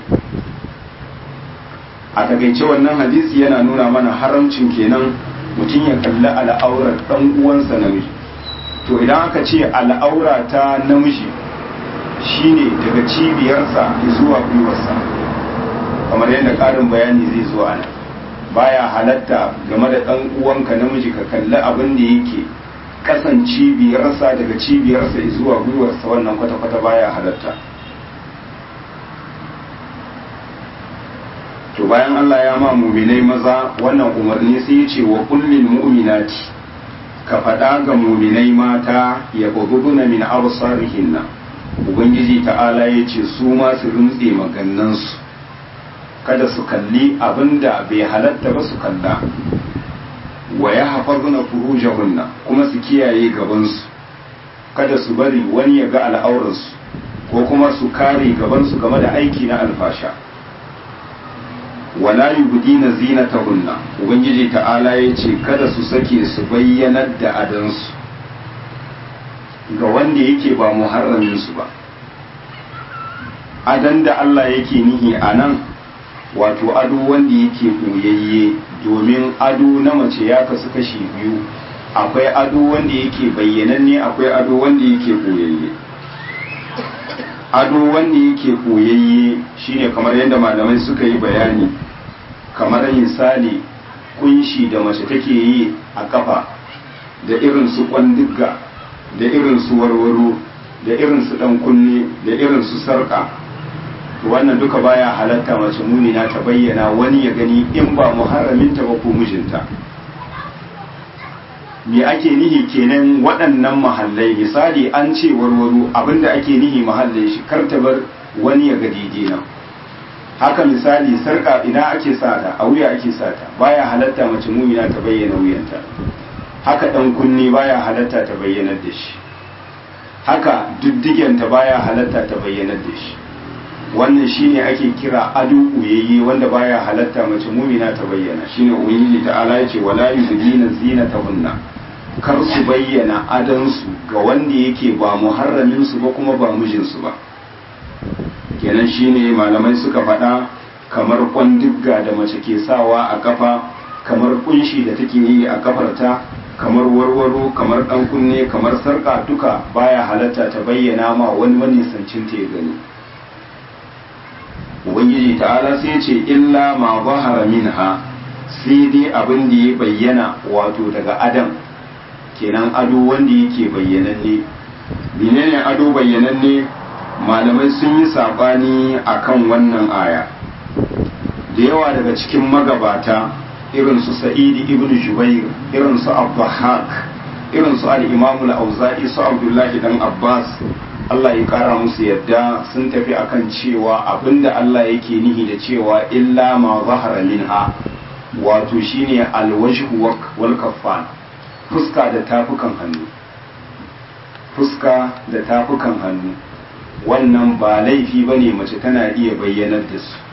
a takaice wannan hadisi yana nuna mana haramcin kenan mutum ya kalli al'aurar dan uwansa namiji to idan aka ce al'aura ta namiji shine daga cibiyarsa zuwa gwiwarsa kamar yadda ƙarin bayani zai zo a nan baya halatta game da ɗan uwanka namiji ka kalli abin da yake kasan cibiyarsa daga cibiyarsa zuwa gwiwarsa wannan kwata-kwata baya halatta to bayan Allah ya ma muminai maza wannan umarni sai ya ce wa kullin mu'minati ka faɗa ga muminai mata ya buguduna min absarihinna ubangiji ta'ala ya ce su ma su rintse magannansu kada su kalli abinda bai halatta ba su kalla wa ya hafazuna furujahunna kuma su kiyaye gabansu kada su bari wani ya ga al'aurarsu ko kuma su kare gabansu game da aiki na alfasha wala yubdina zinatahunna ubangiji ta'ala ya ce kada su sake su bayyanar da adansu ga wanda yake ba muharramin su ba adan da Allah yake nihi a nan wato ado wanda yake koyayye domin ado na mace ya kasu kashi biyu akwai ado wanda yake bayyananne akwai ado wanda yake koyayye ado wanda yake koyayye shine kamar yadda malamai suka yi bayani kamar misali kunshi da mace take yi a kafa da irin su kwandigga da irin su warwaro da irin su dan kunne da irin su sarka wannan duka baya halatta mace mumina ta bayyana wani ya gani in ba muharraminta ba ko mijinta me ake nihi kenan waɗannan mahallai misali an ce warwaro abinda ake nihi mahallai shi kar ta bar wani ya ga didina haka misali sarka ina ake sata a wuya ake sata baya halatta mace mumina ta bayyana wuyanta haka dan kunni baya halatta ta bayyanar da shi haka diddigenta baya halatta ta bayyanar da shi wannan shine ake kira ado uyayye wanda baya halatta mace mumina ta bayyana shine ubangiji ta'ala yace wala yuzina zinatahunna kar su bayyana adansu ga wanda yake ba muharramin su ba kuma ba mijin su ba kenan shine malamai suka faɗa kamar kwandigga da mace ke sawa a kafa kamar kunshi da take yi a kafarta kamar warwaro kamar dan kunne kamar sarka duka baya halatta ta bayyana ma wani manisancin ta ya gani ubangiji ta'ala sai ce illa ma zahara minha sai dai abin da ya bayyana wato daga adam kenan ado wanda yake bayyananne menene ado bayyananne malamai sun yi sabani akan wannan aya da yawa daga cikin magabata irin su sa'idi ibn jubair irin su abdahak irin su al-imam al-auza'i su abdullahi dan abbas Allah ya kara musu yadda sun tafi akan cewa abinda Allah yake nihi da cewa illa ma zahara minha wato shine alwajhu wal kaffan fuska da tafukan hannu fuska da tafukan hannu wannan ba laifi bane mace tana iya bayyanar da su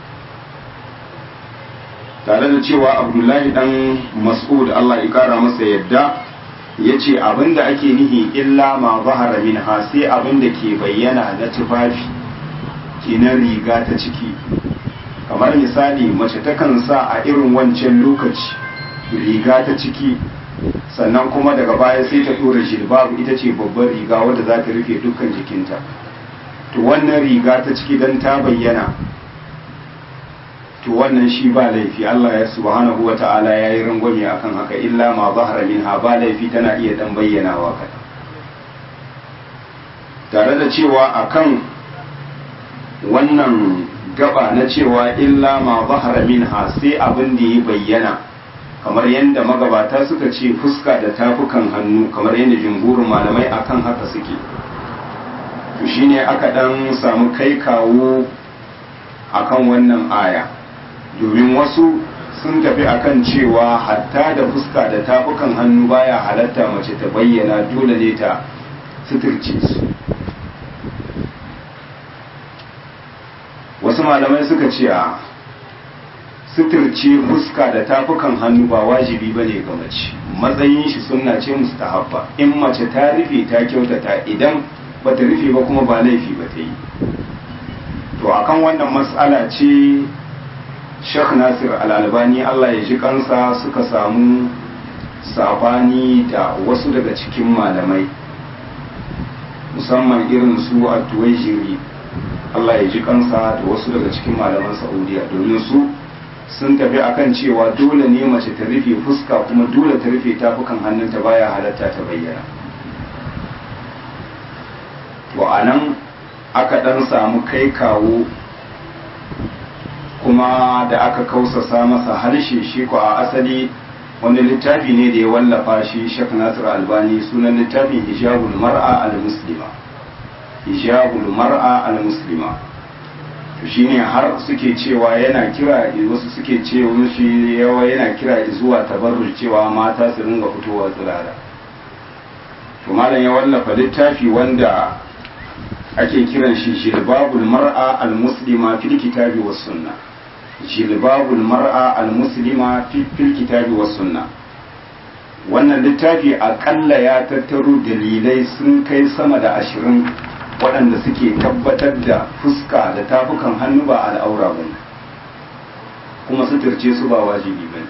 tare da cewa abdullahi dan mas'ud Allah ya kara masa yadda ya ce abinda ake nihi illa ma zahara min ha sai abinda ke bayyana na tufafi kenan riga ta ciki kamar misali mace takan sa a irin wancan lokaci riga ta ciki sannan kuma daga baya sai ta dora jilbabu ita ce babbar riga wadda za ta rufe dukkan jikinta to wannan riga ta ciki dan ta bayyana to wannan shi ba laifi Allah ya subhanahu wa ta'ala ya yi rangwame akan haka illa ma zahara minha ba laifi tana iya dan bayyanawa kada tare da cewa akan wannan gaba na cewa illa ma zahara minha sai abin da ya bayyana kamar yadda magabata suka ce fuska da tafukan hannu kamar yadda jumhurin malamai akan haka suke to shine aka dan samu kai kawo akan wannan aya domin wasu sun tafi akan cewa hatta da fuska da tafukan hannu baya halatta mace ta bayyana dole ne ta suturce su wasu malamai suka ce a suturce fuska da tafukan hannu ba wajibi ba ne ga mace matsayin shi sunna ce mustahabba in mace ta rufe ta kyautata idan ba ta rufe ba kuma ba laifi ba ta yi to akan wannan matsala ce Sheikh Nasir Al-Albani Allah ya ji kansa suka samu sabani da wasu daga cikin malamai musamman irin su a tuwajiri Allah ya ji kansa da wasu daga cikin malaman Saudiya domin su sun tafi akan cewa dole ne mace ta rufe fuska kuma dole ta rufe tafukan hannunta baya halatta ta bayyana to anan aka dan samu kai kawo kuma da aka kausasa masa harshe shi ko a asali wani littafi ne da ya wallafa shi Sheikh Nasir Albani sunan littafin Hijabul Mar'a al-Muslima Hijabul Mar'a al-Muslima to shine har suke cewa yana kira wasu suke cewa shi yawa yana kira zuwa tabarruj cewa mata su ringa fitowa tsirara to malam ya wallafa littafi wanda ake kiran shi Jilbabul Mar'a al-Muslima fil kitabi was sunnah jilbabul mar'a al-muslima fil kitabi was sunna wannan littafi akalla ya tattaro dalilai sun kai sama da ashirin waɗanda suke tabbatar da fuska da tafukan hannu ba al'aura ba kuma suturce su ba wajibi ba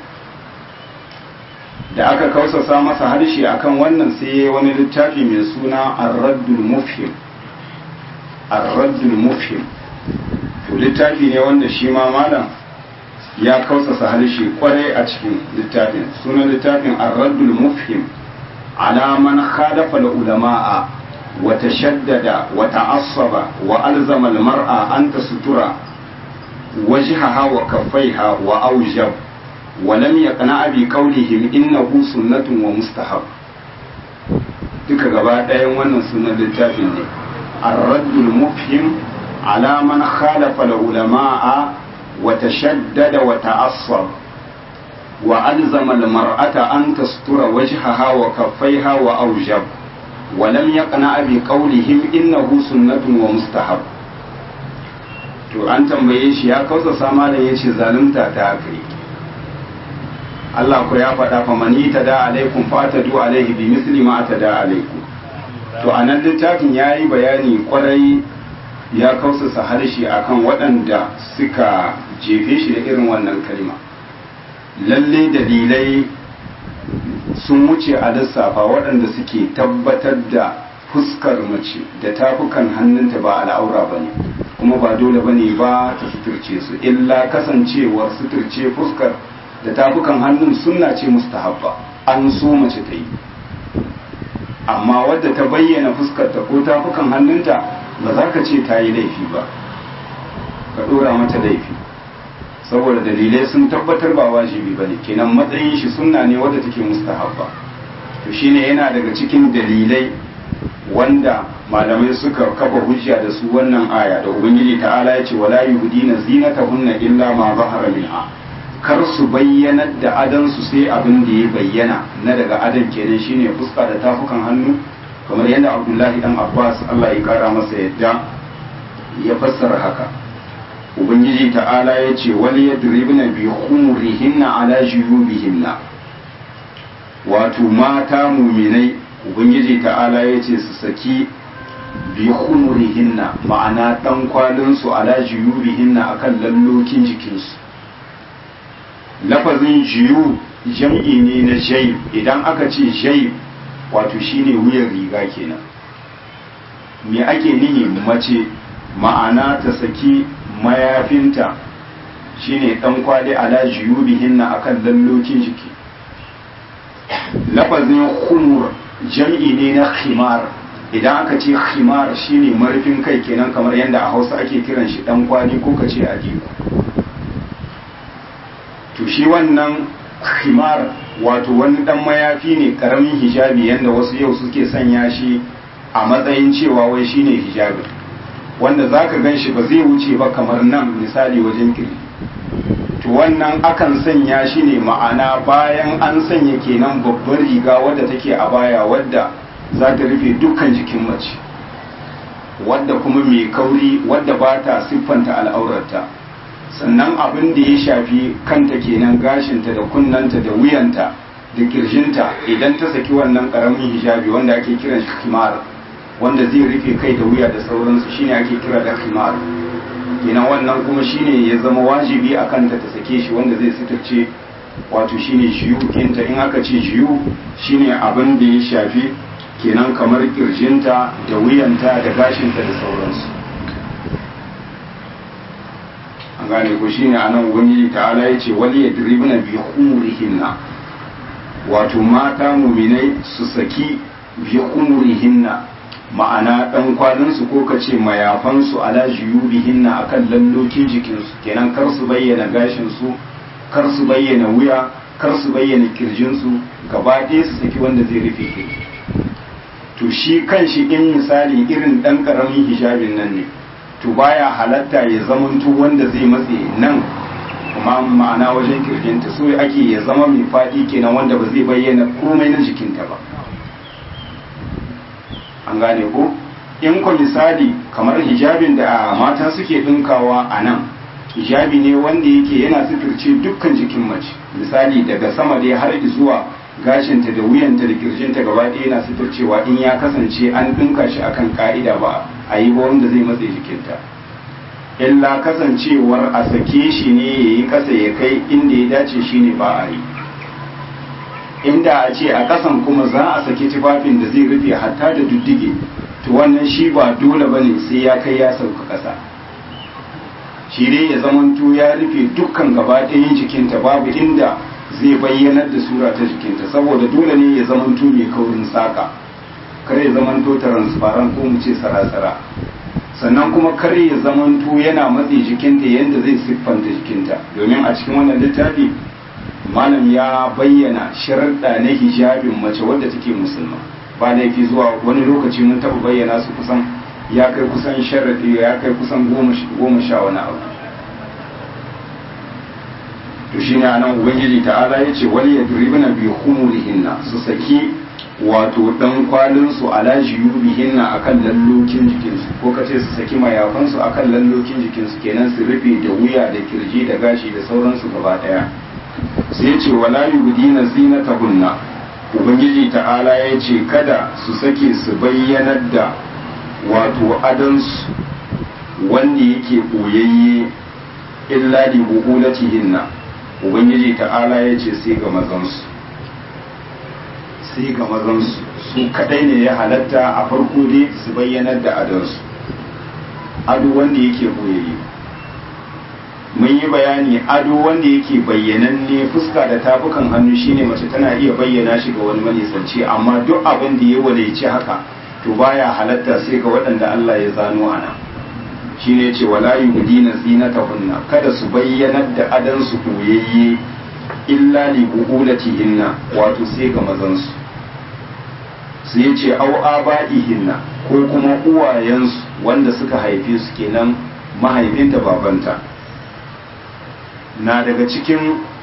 da aka kausasa masa harshe akan wannan sai ya wani littafi mai suna ar-raddul mufhim ar-raddul mufhim to littafi ne wanda shi ma malam ya kausasa harshe kwarai a cikin littafin sunan littafin ar-raddul mufhim ala man khalafa al-ulama'a wa tashaddada wa ta'assaba wa alzama al-mar'a an tasutura wajhaha wa kaffaiha wa awjab wa lam yaqna bi qawlihim innahu sunnatun wa mustahab duka gaba ɗayan wannan sunan littafin ne ar-raddul mufhim ala man khalafa al-ulama'a وتشدد وتعصب وألزم المرأة أن تستر وجهها وكفيها وأوجب ولم يقنع بقولهم إنه سنة ومستحب to an tambaye shi ya kausa sama da ya ce zalunta ta kai Allah ku ya faɗa fa mani ta da alaikum fa ta du alaihi bi misli ma ta da alaikum to anan littafin yayi bayani kwarai ya kausasa harshe akan waɗanda suka jefe shi da irin wannan kalma lalle dalilai sun wuce a lissafa waɗanda suke tabbatar da fuskar mace da tafukan hannunta ba al'aura ba ne kuma ba dole ba ne ba ta suturce su illa kasancewar suturce fuskar da tafukan hannun sunna ce mustahabba an so mace ta yi amma wadda ta bayyana fuskarta ko tafukan hannunta ba za ka ce ta yi laifi ba ka ɗora mata laifi saboda dalilai sun tabbatar ba wajibi ba ne kenan matsayin shi sunna ne wadda take mustahabba to shine yana daga cikin dalilai wanda malamai suka kafa hujja da su wannan aya da ubangiji ta'ala ya ce wala yuhdina zinatahunna illa ma zahara minha kar su bayyanar da adansu sai abin da ya bayyana na daga adan kenan shine fuska da tafukan hannu kamar yadda abdullahi dan abbas allah ya kara masa yadda ya fassara haka ubangiji ta'ala ya ce wali yadribna bi khumurihinna ala juyubihinna wato mata muminai ubangiji ta'ala ya ce su saki bi khumurihinna ma'ana dan kwalinsu ala juyubihinna akan lallokin jikinsu lafazin jiyu jam'i ne na jayib idan aka ce jayib wato shine wuyan riga kenan me ake nihi mace ma'ana ta saki mayafinta shine dan kwali ala juyubihinna akan lallokin jiki lafazin khumur jam'i ne na khimar idan aka ce khimar shine marfin kai kenan kamar yadda a hausa ake kiran shi dan kwali ko ka ce ajiku to shi wannan khimar wato wani dan mayafi ne karamin hijabi yadda wasu yau suke sanya shi a matsayin cewa wai shine hijabi wanda zaka gan shi ba zai wuce ba kamar nan misali wajen kiri to wannan akan sanya shi ne ma'ana bayan an sanya kenan babbar riga wadda take a baya wadda za ta rufe dukkan jikin mace wadda kuma mai kauri wadda ba ta siffanta al'aurarta sannan abin da ya shafi kanta kenan gashinta da kunnanta da wuyanta da kirjinta idan ta saki wannan karamin hijabi wanda ake kiran shi kimar wanda zai rufe kai da wuya da sauransu shine ake kira da kimar kenan wannan kuma shine ya zama wajibi a kanta ta sake shi wanda zai suturce wato shine jiyu kinta in aka ce jiyu shine abin da ya shafi kenan kamar kirjinta da wuyanta da gashinta da sauransu an gane ko shine anan ubangiji ta'ala ya ce wali yadribna bi khumurihinna wato mata muminai su saki bi khumurihinna ma'ana dan kwalinsu ko ka ce mayafansu ala juyubihinna akan lallokin jikinsu kenan kar su bayyana gashinsu kar su bayyana wuya kar su bayyana kirjinsu gaba ɗaya su saki wanda zai rufe kai to shi kan shi in misali irin ɗan ƙaramin hijabin nan ne to baya halatta ya zamanto wanda zai matse nan kuma ma'ana wajen kirjinta so ake ya zama mai faɗi kenan wanda ba zai bayyana komai na jikinta ba an gane ko in ku misali kamar hijabin da mata suke ɗinkawa a nan hijabi ne wanda yake yana suturce dukkan jikin mace misali daga sama dai har zuwa gashinta da wuyanta da kirjinta gaba ɗaya yana suturcewa in ya kasance an ɗinka shi akan ka'ida ba a yi ba wanda zai matse jikinta illa kasancewar a sake shi ne ya yi ƙasa ya kai inda ya dace shi ne ba a yi inda a ce a ƙasan kuma za a saki tufafin da zai rufe hatta da duddige to wannan shi ba dole ba ne sai ya kai ya sauka ƙasa shi dai ya zamanto ya rufe dukkan gaba ɗayan jikinta babu inda zai bayyanar da sura ta jikinta saboda dole ne ya zamanto mai kaurin saka kare ya zamanto transparent ko mu ce sarasara sannan kuma kare ya zamanto yana matse jikinta yadda zai siffanta jikinta domin a cikin wannan littafi malam ya bayyana sharaɗa na hijabin mace wadda take musulma ba laifi zuwa wani lokaci mun taɓa bayyana su kusan ya kai kusan sharaɗi ya kai kusan goma sha wani abu to shi ne anan ubangiji ta'ala ya ce wani ya duribina bi humurihinna su saki wato dan kwalinsu ala jiyubihinna akan lallokin jikinsu ko ka ce su saki mayafansu akan lallokin jikinsu kenan su rufe da wuya da kirji da gashi da sauransu gaba daya sai ce wala yubdina zinatahunna ubangiji ta'ala ya ce kada su sake su bayyanar da wato adansu wanda yake koyayye illa li buhulatihinna ubangiji ta'ala ya ce sai ga mazansu sai ga mazansu su kadai ne ya halatta a farko dai su bayyanar da adansu ado wanda yake koyayye mun yi bayani ado wanda yake bayyananne fuska da tafukan hannu shine mace tana iya bayyana shi ga wani manisanci amma duk abin da ya walaici haka to baya halatta sai ga waɗanda Allah ya zano ana shine ce wala yubdina zinatahunna kada su bayyanar da adan su koyayye illa li buulatihinna wato sai ga mazan su sai ce au aba'ihinna ko kuma uwayensu wanda suka haife su kenan mahaifinta babanta na daga cikin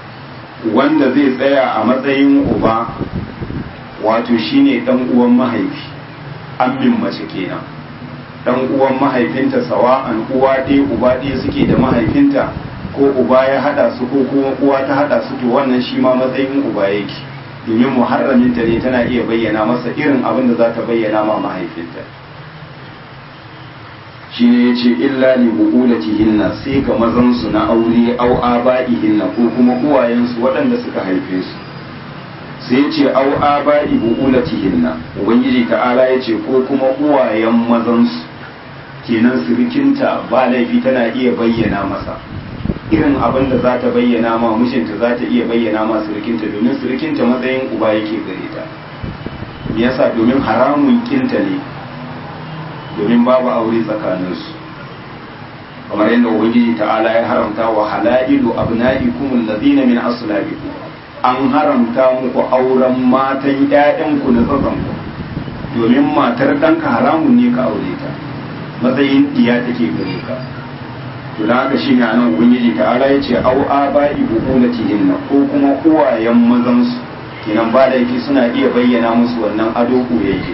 wanda zai tsaya a matsayin uba wato shine dan uwan mahaifi ammin mace kenan dan uwan mahaifinta sawa'an uwa ɗaya uba ɗaya suke da mahaifinta ko uba ya hada su ko kuma uwa ta hada su to wannan shi ma matsayin uba yake domin muharraminta ne tana iya bayyana masa irin abin da za ta bayyana ma mahaifinta shi ne ya ce illa li bu'ulatihinna sai ga mazansu na aure au aba'ihinna ko kuma uwayensu waɗanda suka haife su sai ce au aba'i bu'ulatihinna ubangiji ta'ala ya ce ko kuma uwayen mazansu kenan sirikinta ba laifi tana iya bayyana masa irin abin da za ta bayyana ma mishinta za ta iya bayyana ma sirikinta domin sirikinta matsayin uba yake gare ta me yasa domin haramun kinta ne domin babu aure tsakaninsu kamar yadda ubangiji ta'ala ya haramta wa halailu abna'ikum alladhina min aslabikum an haramta muku auren matan ƴaƴanku na tsatsanku domin matar ɗanka haramun ne ka aure ta matsayin iya take gare ka to da haka shine anan ubangiji ta'ala ya ce au aba'i buqulatihinna ko kuma uwayen mazansu kenan ba laifi suna iya bayyana musu wannan ado koyayye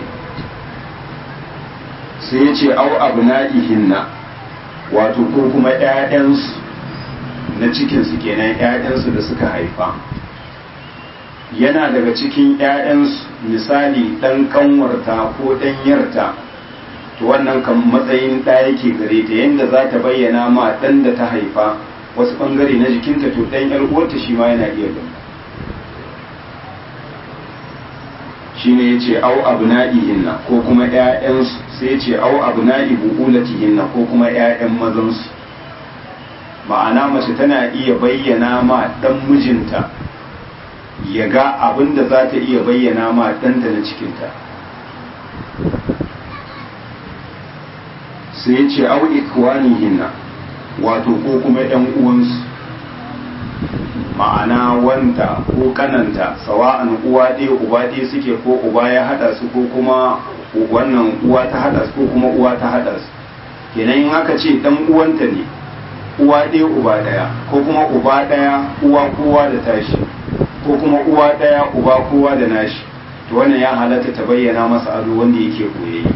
sai ya ce au abna'ihinna wato ko kuma ƴaƴansu na cikinsu kenan ƴaƴansu da suka haifa yana daga cikin ƴaƴansu misali ɗan ƙanwarta ko ɗan yarta to wannan kan matsayin ɗa yake gare ta yadda za ta bayyana ma ɗan da ta haifa wasu ɓangare na jikinta to ɗan ƴar uwarta shi ma yana iya gani shine yace au abna'ihinna ko kuma ƴaƴansu sai yace au abna'i buqulatihinna ko kuma ƴaƴan mazansu ma'ana mace tana iya bayyana ma dan mijinta ya ga abin da za ta iya bayyana ma ɗanta na cikinta sai yace au ikwanihinna wato ko kuma ƴan uwansu ma'ana wanda ko kananta sawa'an uwa ɗaya uba ɗaya suke ko uba ya haɗa su ko kuma wannan uwa ta haɗa su ko kuma uwa ta haɗa su kenan in aka ce dan uwanta ne uwa ɗaya uba ɗaya ko kuma uba ɗaya uwa kowa da tashi ko kuma uwa ɗaya uba kowa da nashi to wannan ya halatta ta bayyana masa ado wanda yake koyayye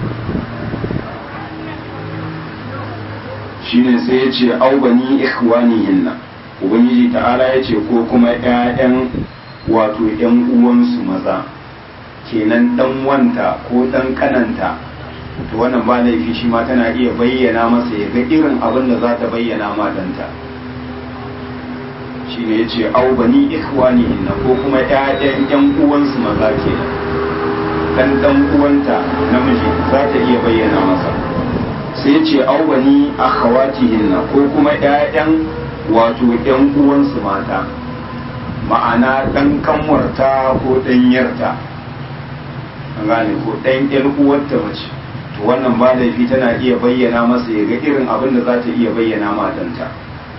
shine sai ya ce au bani ikhwanihinna ubangiji ta'ala ya ce ko kuma 'ya'yan wato 'yan uwansu maza kenan dan wanta ko dan kananta to wannan ba laifi shi ma tana iya bayyana masa ya ga irin abin da za ta bayyana ma danta shi ne ya ce au bani ikhwani inna ko kuma 'ya'yan 'yan uwansu maza kenan dan dan uwanta namiji za ta iya bayyana masa sai ya ce au bani akhawatihinna ko kuma 'ya'yan wato ‘yan uwansu mata ma'ana ɗan kanwarta ko ɗanyarta an gane ko ɗan ‘yan uwarta mace to wannan ba laifi tana iya bayyana masa ya ga irin abin da za ta iya bayyana matanta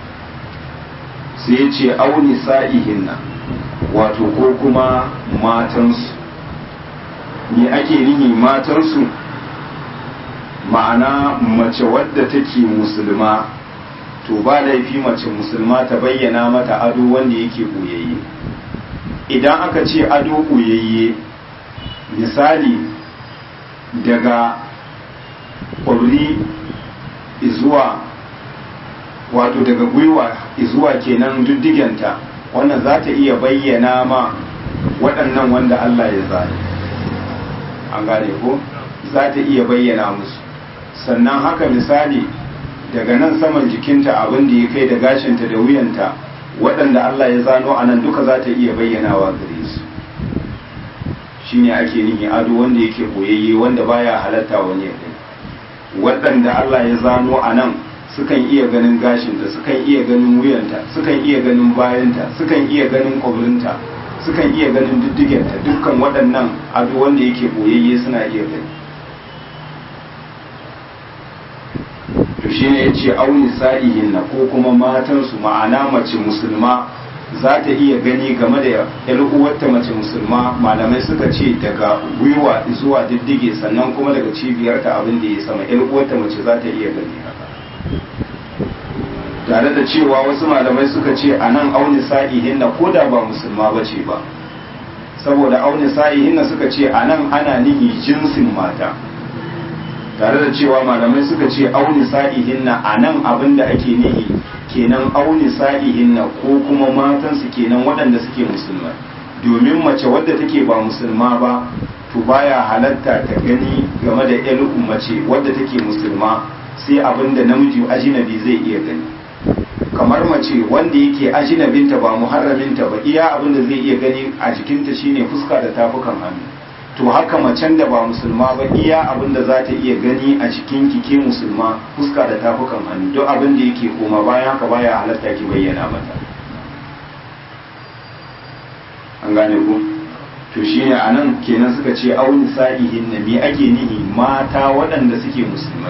sai ce auni sa'ihinna wato ko kuma matansu me ake nihi matansu ma'ana mace wadda take musulma to ba laifi mace musulma ta bayyana mata ado wanda yake ɓoyayye idan aka ce ado ɓoyayye misali daga ƙwabri zuwa wato daga gwiwa zuwa kenan diddigenta wannan za ta iya bayyana ma waɗannan wanda Allah ya zane an gane ko za ta iya bayyana musu sannan haka misali daga nan saman jikinta abin da ya kai da gashinta da wuyanta waɗanda Allah ya zano a nan duka za ta iya bayyanawa gare su shine ake nihi ado wanda yake boyayye wanda baya halatta wani ya gani waɗanda Allah ya zano a nan sukan iya ganin gashinta sukan iya ganin wuyanta sukan iya ganin bayanta sukan iya ganin kwabrinta sukan iya ganin diddigenta dukkan waɗannan ado wanda yake boyayye suna iya gani to shi ne ya ce auni sa'ihin na ko kuma matansu ma'ana mace musulma za ta iya gani game da yar uwarta mace musulma malamai suka ce daga gwiwa zuwa diddige sannan kuma daga cibiyarta abin da ya sama yar uwarta mace za ta iya gani haka tare da cewa wasu malamai suka ce a nan auni sa'ihinna ko da ba musulma ba ce ba saboda auni sa'ihinna suka ce a nan ana nihi jinsin mata tare da cewa malamai suka ce auni sa'ihinna a nan abin da ake nihi kenan auni sa'ihinna ko kuma matansu kenan waɗanda suke musulmai domin mace wadda take ba musulma ba to baya halatta ta gani game da yan mace wadda take musulma sai abin da namiji ajinabi zai iya gani kamar mace wanda yake ajinabinta ba muharraminta ba iya abin da zai iya gani a jikinta shine fuska da tafukan hannu to haka macen da ba musulma ba iya abin da za ta iya gani a jikin ke musulma fuska da tafukan hannu duk abin da yake koma bayan haka baya halatta ki bayyana mata an gane ku to shine anan kenan suka ce auni sa'ihin na me ake nihi mata waɗanda suke musulmai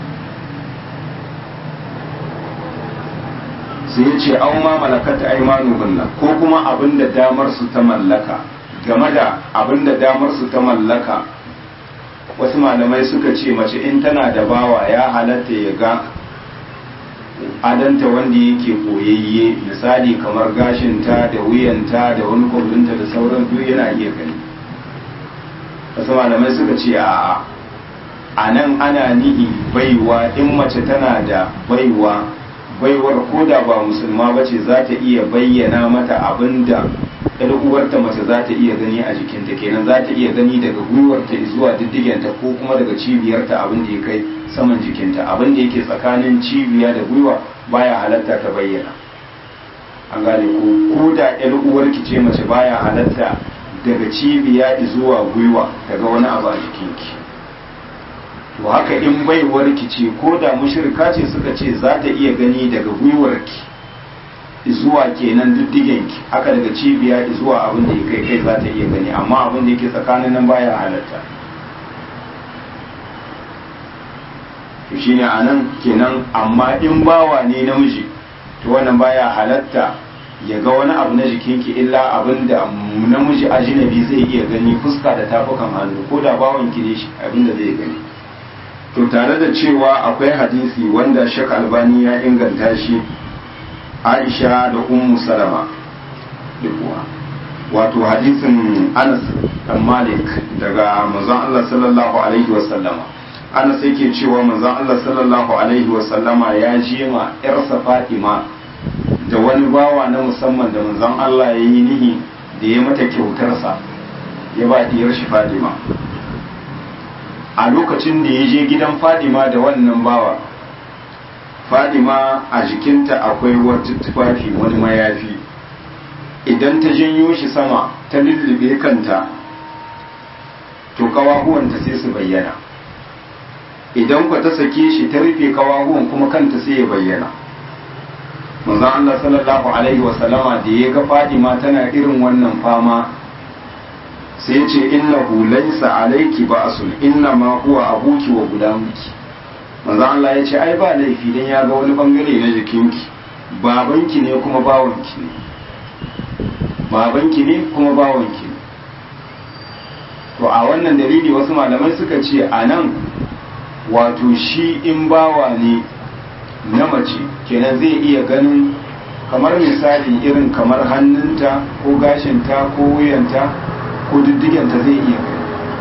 sai ya ce an ma malakata aimanuhunna ko kuma abin da damar su ta mallaka game da abin da damar su ta mallaka wasu malamai suka ce mace in tana da bawa ya halatta ya ga adanta wanda yake koyayye misali kamar gashinta da wuyanta da wani kwabrinta da sauran duk yana iya gani wasu malamai suka ce a a nan ana nihi baiwa in mace tana da baiwa baiwar koda ba musulma ba ce za ta iya bayyana mata abin da ɗan uwarta mace za ta iya gani a jikinta kenan za ta iya gani daga gwiwarta zuwa diddigenta ko kuma daga cibiyarta abin da ya kai saman jikinta abin da yake tsakanin cibiya da gwiwa baya halatta ta bayyana an gane ko ko da ɗan uwarki ce mace baya halatta daga cibiya zuwa gwiwa daga wani abu a jikinki to haka in baiwarki ce ko da mushrika ce suka ce za ta iya gani daga gwiwarki zuwa kenan diddigenki haka daga cibiya zuwa abin da ya kai kai za ta iya gani amma abin da yake tsakanin nan baya halatta to shine anan kenan amma in bawa ne namiji to wannan baya halatta ya ga wani abu na jikinki illa abin da namiji ajinabi zai iya gani fuska da tafukan hannu ko da bawan ki ne shi abin da zai gani to tare da cewa akwai hadisi wanda shek albani ya inganta shi aisha da ummu salama dukuwa wato hadisin anas dan malik daga manzon Allah sallallahu alaihi wasallama anas yake cewa manzon Allah sallallahu alaihi wasallama ya je ma yarsa fatima da wani bawa na musamman da manzon Allah ya yi nihi da ya mata kyautarsa ya ba diyar shi fatima a lokacin da ya je gidan fadima da wannan bawa fadima a jikinta akwai wata tufafi wani mayafi idan ta janyo shi sama ta lullube kanta to kawahuwanta sai su bayyana idan ku ta sake shi ta rufe kawahuwan kuma kanta sai ya bayyana manzon Allah sallallahu alaihi wasallama da ya ga fadima tana irin wannan fama sai ce innahu laysa alayki ba'sun inna ma huwa abuki wa gudamuki manzo Allah ya ce ai ba laifi dan ya ga wani bangare na jikinki babanki ne kuma bawanki ne babanki ne kuma bawanki ne to a wannan dalili wasu malamai suka ce a nan wato shi in bawa ne na mace kenan zai iya ganin kamar misali irin kamar hannunta ko gashinta ko wuyanta ko diddiganta zai iya gani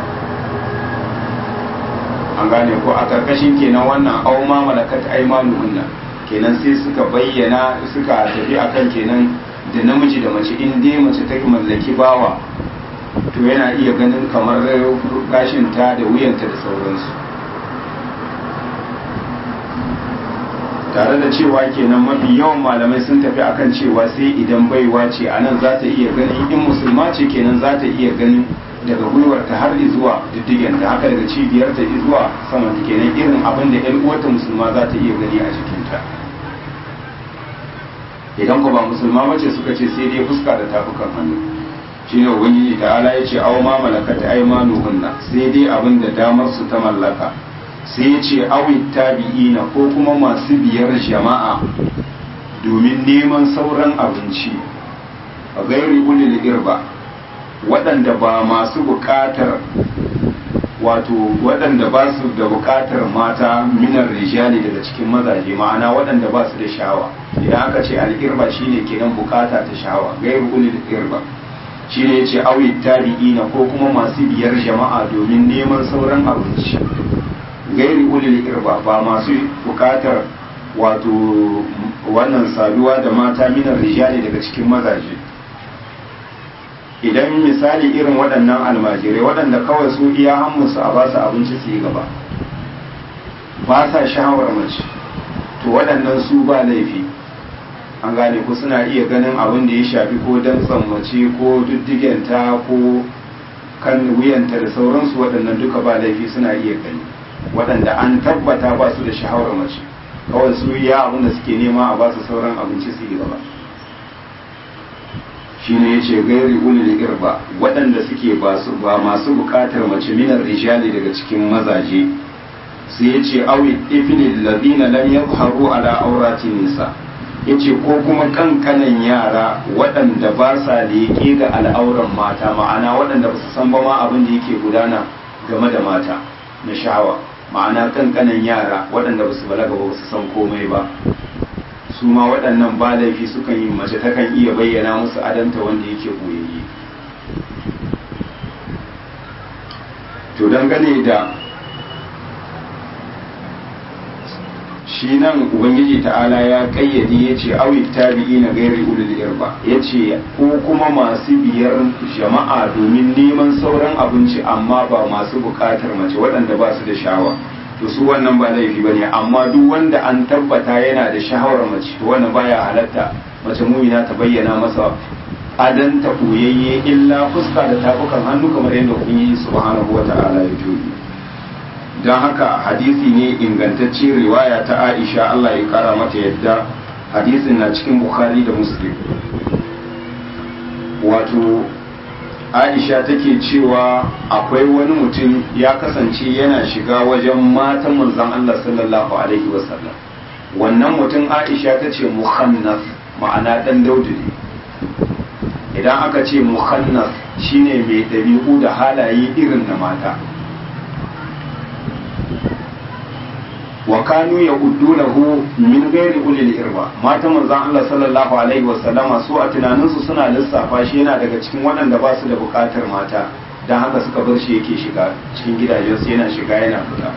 an gane ko a karkashin kenan wannan au ma malakat aymanuhunna kenan sai suka bayyana suka tafi akan kenan da namiji da mace in dai mace ta mallaki bawa to yana iya ganin kamar gashinta da wuyanta da sauransu tare da cewa kenan mafi yawan malamai sun tafi akan cewa sai idan baiwa ce a nan za ta iya ganin in musulma ce kenan za ta iya ganin daga gwiwarta har zuwa diddigenta haka daga cibiyarta zuwa saman kenan irin abin da yan uwarta musulma za ta iya gani a jikinta idan ku ba musulma bace suka ce sai dai fuska da tafukan hannu shine ubangiji ta'ala ya ce aw ma malakat aymanuhunna sai dai abin da damar su ta mallaka sai ya ce awi tabi'ina ko kuma masu biyar jama'a domin neman sauran abinci a gairi ulil irba waɗanda ba masu buƙatar wato waɗanda ba su da buƙatar mata minar rijali daga cikin mazaje ma'ana waɗanda ba su da shawa idan aka ce al'irba shine kenan bukata ta shahawa gairu ulil irba shine yace awi tabi'ina ko kuma masu biyar jama'a domin neman sauran abinci gairi ulil irba ba masu bukatar wato wannan saduwa da mata minar rijali daga cikin mazaje idan misali irin waɗannan almajirai waɗanda kawai su iya hammusu a basu abinci su yi gaba ba sa shawar mace to waɗannan su ba laifi an gane ku suna iya ganin abin da ya shafi ko dantsan mace ko diddigenta ko kan wuyanta da sauransu waɗannan duka ba laifi suna iya gani waɗanda an tabbata ba su da shahawar mace kawai su ya abin da suke nema a ba su sauran abinci su yi gaba shi ne ya ce gairi ulil irba waɗanda suke ba masu buƙatar mace minar rijali daga cikin mazaje sai ya ce awi ifnil ladina lam yadhharu ala aurati nisa yace ko kuma kankanan yara waɗanda ba sa leƙe ga al'auran mata ma'ana waɗanda ba su san ba ma abin da yake gudana game da mata na sha'awa ma'ana kankanan yara waɗanda ba su balaga ba su san komai ba su ma waɗannan ba laifi sukan yi mace takan iya bayyana musu adanta wanda yake boyayye to dangane da shi nan ubangiji ta'ala ya kayyade ya ce awi tabi'i na gairi ulul irba ya ce ko kuma masu biyar jama'a domin neman sauran abinci amma ba masu bukatar mace waɗanda ba su da shawa to su wannan ba laifi ba ne amma duk wanda an tabbata yana da shahawar mace to wannan baya halatta mace mumina ta bayyana masa adan ta koyayye illa fuska da tafukan hannu kamar yadda ubangiji subhanahu wata'ala ya tobi don haka hadisi ne ingantacce riwaya ta aisha Allah ya kara mata yadda hadisin na cikin bukhari da muslim wato aisha take cewa akwai wani mutum ya kasance yana shiga wajen matan manzon Allah sallallahu alaihi wasallam wannan mutum aisha ta ce muhannas ma'ana dan daudu ne idan aka ce muhannas shine mai ɗabi'u da halaye irin na mata wa kanu ya lahu min gairi ulil irba mata manzon Allah sallallahu alaihi wasallama su a tunaninsu suna lissafa shi yana daga cikin waɗanda ba su da buƙatar mata don haka suka bar shi yake shiga cikin gidajensu yana shiga yana fita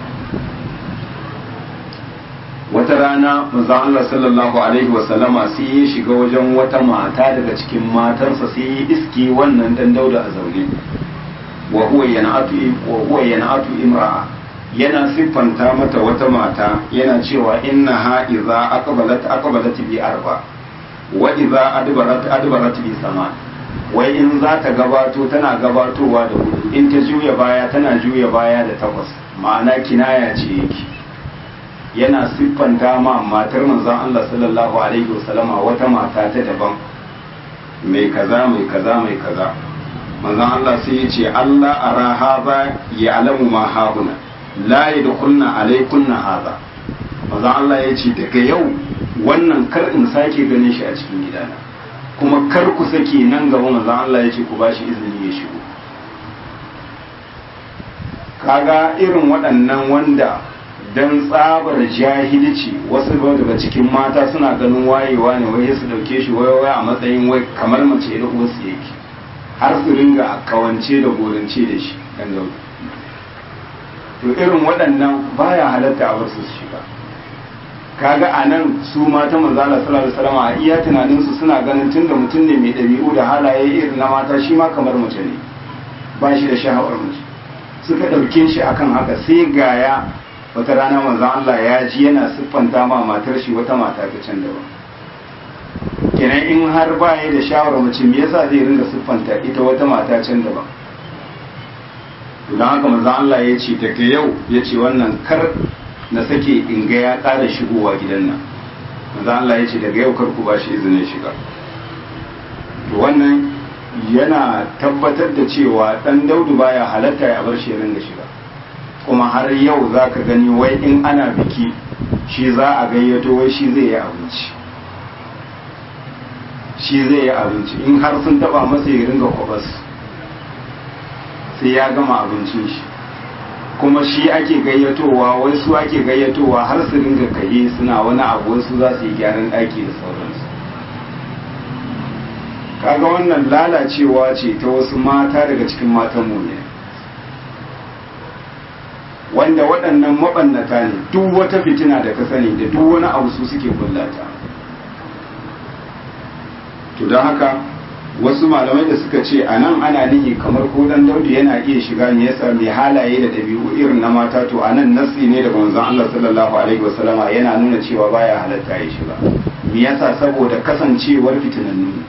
wata rana manzon Allah sallallahu alaihi wasallama sai ya shiga wajen wata mata daga cikin matansa sai ya iske wannan dan dauda a zaune wa huwa yan'atu wa huwa yan'atu imra'a yana siffanta mata wata mata yana cewa inna ha iza aqbalat aqbalat bi arba wa iza adbarat adbarat bi sama wai in za ta gabato tana gabatowa da hudu in ta juya baya tana juya baya da takwas ma'ana kinaya ce yake yana siffanta ma matar manzon Allah sallallahu alaihi wasallama wata mata ta daban mai kaza mai kaza mai kaza manzon Allah sai ya ce Allah ara haza ya alamu ma hauna la yadkhulna alaykunna hadha manzon Allah ya ce daga yau wannan kar in sake ganin shi a cikin gidana kuma kar ku sake nan gaba manzon Allah ya ce ku bashi izini ya shigo kaga irin waɗannan wanda dan tsabar jahilci wasu daga cikin mata suna ganin wayewa ne wai su dauke shi wai wai a matsayin wai kamar mace da uwarsu yake har su ringa kawance da gorance da shi dan gaba to irin waɗannan baya halatta a wasu su shiga kaga a nan su mata manzala sallallahu alaihi wasallam a iya tunanin su suna ganin tunda mutum ne mai ɗabi'u da halaye irin na mata shi ma kamar mace ne ba shi da sha'awar mace suka ɗauke shi akan haka sai gaya wata rana manzon Allah ya ji yana siffanta ma matar shi wata mata ta can daban kenan in har ba ya da sha'awar mace me yasa zai ringa siffanta ita wata mata can daban don haka manzon Allah ya ce daga yau ya ce wannan kar na sake in ga ya ƙara shigowa gidan nan manzon Allah ya ce daga yau kar ku ba shi izinin shiga to wannan yana tabbatar da cewa dan daudu baya halatta ya bar shi ringa shiga kuma har yau za ka gani wai in ana biki shi za a gayyato wai shi zai yi abinci shi zai yi abinci in har sun taba masa ya ringa kwabas sai ya gama abincin shi kuma shi ake gayyatowa wai su ake gayyatowa har su ringa kaye suna wani abu wasu za su yi gyaran ɗaki da sauransu kaga wannan lalacewa ce ta wasu mata daga cikin matan mu ne wanda waɗannan maɓannata ne duk wata fitina da ka sani da duk wani abu su suke kullata to don haka wasu malamai da suka ce a nan ana nihi kamar ko dan daudu yana iya shiga ne yasa mai halaye da ɗabi'u irin na mata to a nan nasi ne daga manzon Allah sallallahu alaihi wasallama yana nuna cewa baya halatta ya shiga me yasa saboda kasancewar fitinannu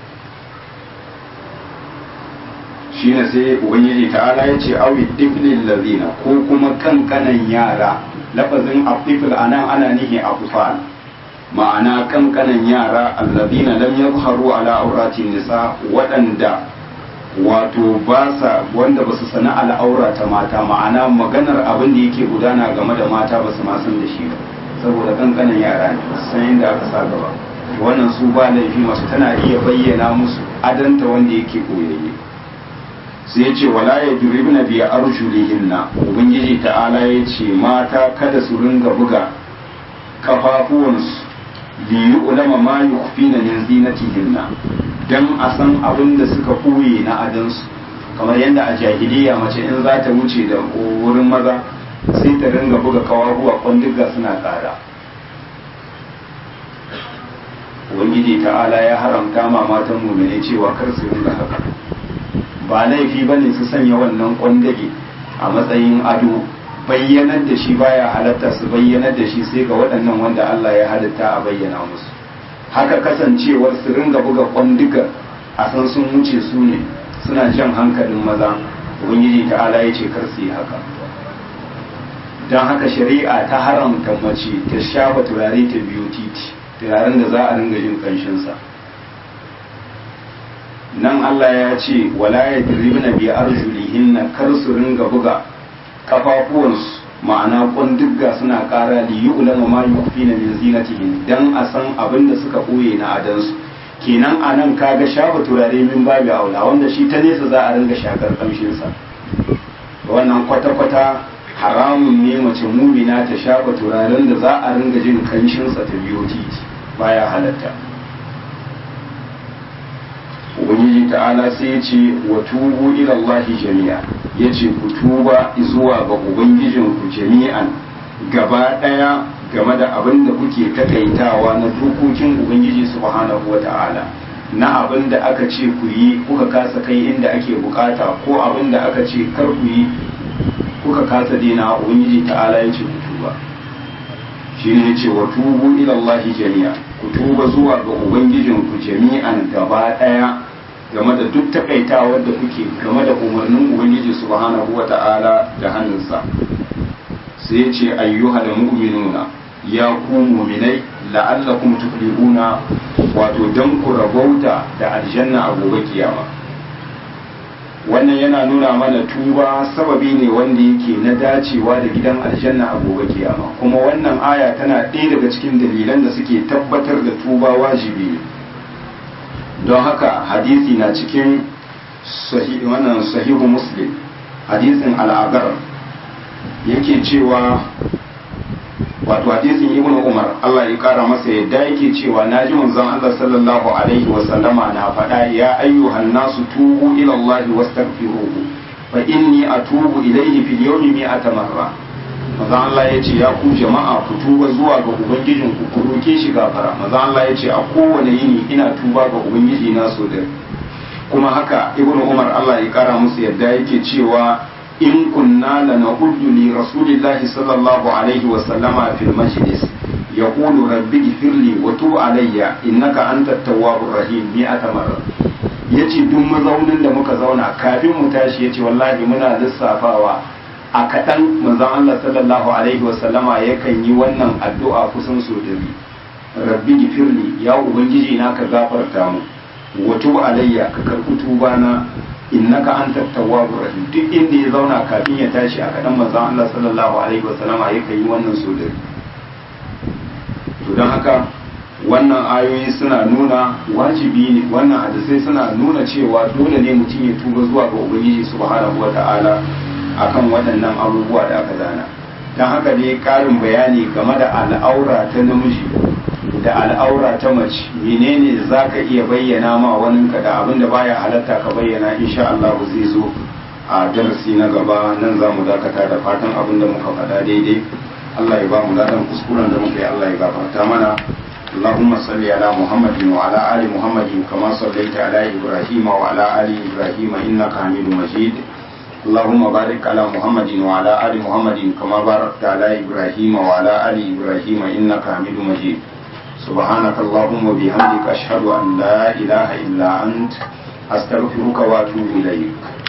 shine sai ubangiji ta'ala ya ce awi tiflil lazina ko kuma kankanan yara lafazin afifil anan ana nihi afufal ma'ana kankanan yara allazina lam yadhharu ala auratin nisa waɗanda wato ba sa wanda ba su sana al'aura ta mata ma'ana maganar abin da yake gudana game da mata ba su ma san da shi ba saboda kankanan yara ne san inda aka sa gaba wannan su ba laifi masu tana iya bayyana musu adanta wanda yake koyayye sai ya ce wala ya duribna biya arjulihinna ubangiji ta'ala ya ce mata kada su ringa buga kafafuwansu liyu ulama ma yukhfina min zinatihinna dan a san abin da suka koye na adansu kamar yadda a jahiliya mace in za ta wuce da wurin maza sai ta ringa buga kawahuwa kwandiga suna tsada ubangiji ta'ala ya haramta ma matan mumine cewa kar su ringa haka ba laifi ba ne su sanya wannan kwandage a matsayin ado bayyanar da shi baya halatta su bayyanar da shi sai ga waɗannan wanda Allah ya halitta a bayyana musu haka kasancewar su ringa buga kwandiga a san sun wuce su ne suna jan hankalin maza ubangiji ta'ala ya ce kar su yi haka don haka shari'a ta haramta mace ta shafa turare ta biyu titi turaren da za a ringa jin kanshinsa nan Allah ya ce wala ya diribna bi arjulihinna kar su ringa buga kafafuwansu ma'ana kundugga suna kara li yu'lama ma yukhfina min zinatihin dan a san abin da suka boye na adansu kenan anan kaga shafa turare min babu aula wanda shi ta nesa za a ringa shakar kamshin sa wannan kwata kwata haramun ne mace mumina ta shafa turaren da za a ringa jin kanshin sa ta biyo titi baya halatta ubangiji ta'ala sai ya ce wa tubu ila Allah jami'a ya ce ku tuba zuwa ga ubangijinku jami'an gaba daya game da abin da kuke takaitawa na dokokin ubangiji subhanahu wa ta'ala na abin da aka ce ku yi kuka kasa kai inda ake bukata ko abin da aka ce kar ku yi kuka kasa dena ubangiji ta'ala ya ce ku tuba shi ne ya ce wa tubu ila Allah jami'a ku tuba zuwa ga ubangijinku jami'an gaba daya game da duk takaitawar da kuke game da umarnin ubangiji subhanahu wa ta'ala da hannunsa sai ce ayyuhal mu'minuna ya ku mu'minai la'allakum tuflihuna wato dan ku rabauta da aljanna a gobe kiyama wannan yana nuna mana tuba sababi ne wanda yake na dacewa da gidan aljanna a gobe kiyama kuma wannan aya tana ɗaya daga cikin dalilan da suke tabbatar da tuba wajibi ne don haka hadisi na cikin wannan sahihu muslim hadisin al'agar yake cewa wato hadisin ibn umar Allah ya kara masa yadda yake cewa naji manzon Allah sallallahu alaihi wa sallama na faɗa ya ayyuhan nasu tubu ila Allah wastaghfiruhu fa inni atubu ilayhi fil yawmi mi'ata marra manzon Allah ya ce ya ku jama'a ku tuba zuwa ga ubangijin ku ku roke shi gafara manzon Allah ya ce a kowane yini ina tuba ga ubangiji na so da kuma haka ibnu umar Allah ya kara musu yadda yake cewa in kunna lanahuddu li rasulillahi sallallahu alaihi wa sallama fil majlis yaqulu rabbi ighfirli wa tub alayya innaka antat tawwabur rahim mi'ata marra yace duk mazaunin da muka zauna kafin mu tashi yace wallahi muna lissafawa a kaɗan manzon Allah sallallahu alaihi wa sallama yakan yi wannan addu'a kusan so dari rabbi ighfirli ya ubangiji na ka gafarta mu wa tub alayya ka karɓi tuba na innaka anta tawwabur rahim duk inda ya zauna kafin ya tashi a kadan manzon Allah sallallahu alaihi wasallama yake yi wannan sodari to don haka wannan ayoyi suna nuna wajibi ne wannan hadisai suna nuna cewa dole ne mutum ya tuba zuwa ga ubangiji subhanahu wata'ala akan waɗannan abubuwa da aka zana don haka ne ƙarin bayani game da al'aura ta namiji da al'aura ta mace menene za ka iya bayyana ma waninka da abin da baya halatta ka bayyana insha Allah zai zo a darasi na gaba nan za mu dakata da fatan abin da muka faɗa daidai Allah ya ba mu ladan kuskuren da muka yi Allah ya gafarta mana اللهم صل على محمد وعلى آل محمد كما صليت على إبراهيم وعلى آل إبراهيم إنك حميد مجيد اللهم بارك على محمد وعلى آل محمد كما باركت على إبراهيم وعلى آل إبراهيم إنك حميد مجيد سبحانك اللهم وبحمدك أشهد أن لا إله إلا أنت أستغفرك وأتوب إليك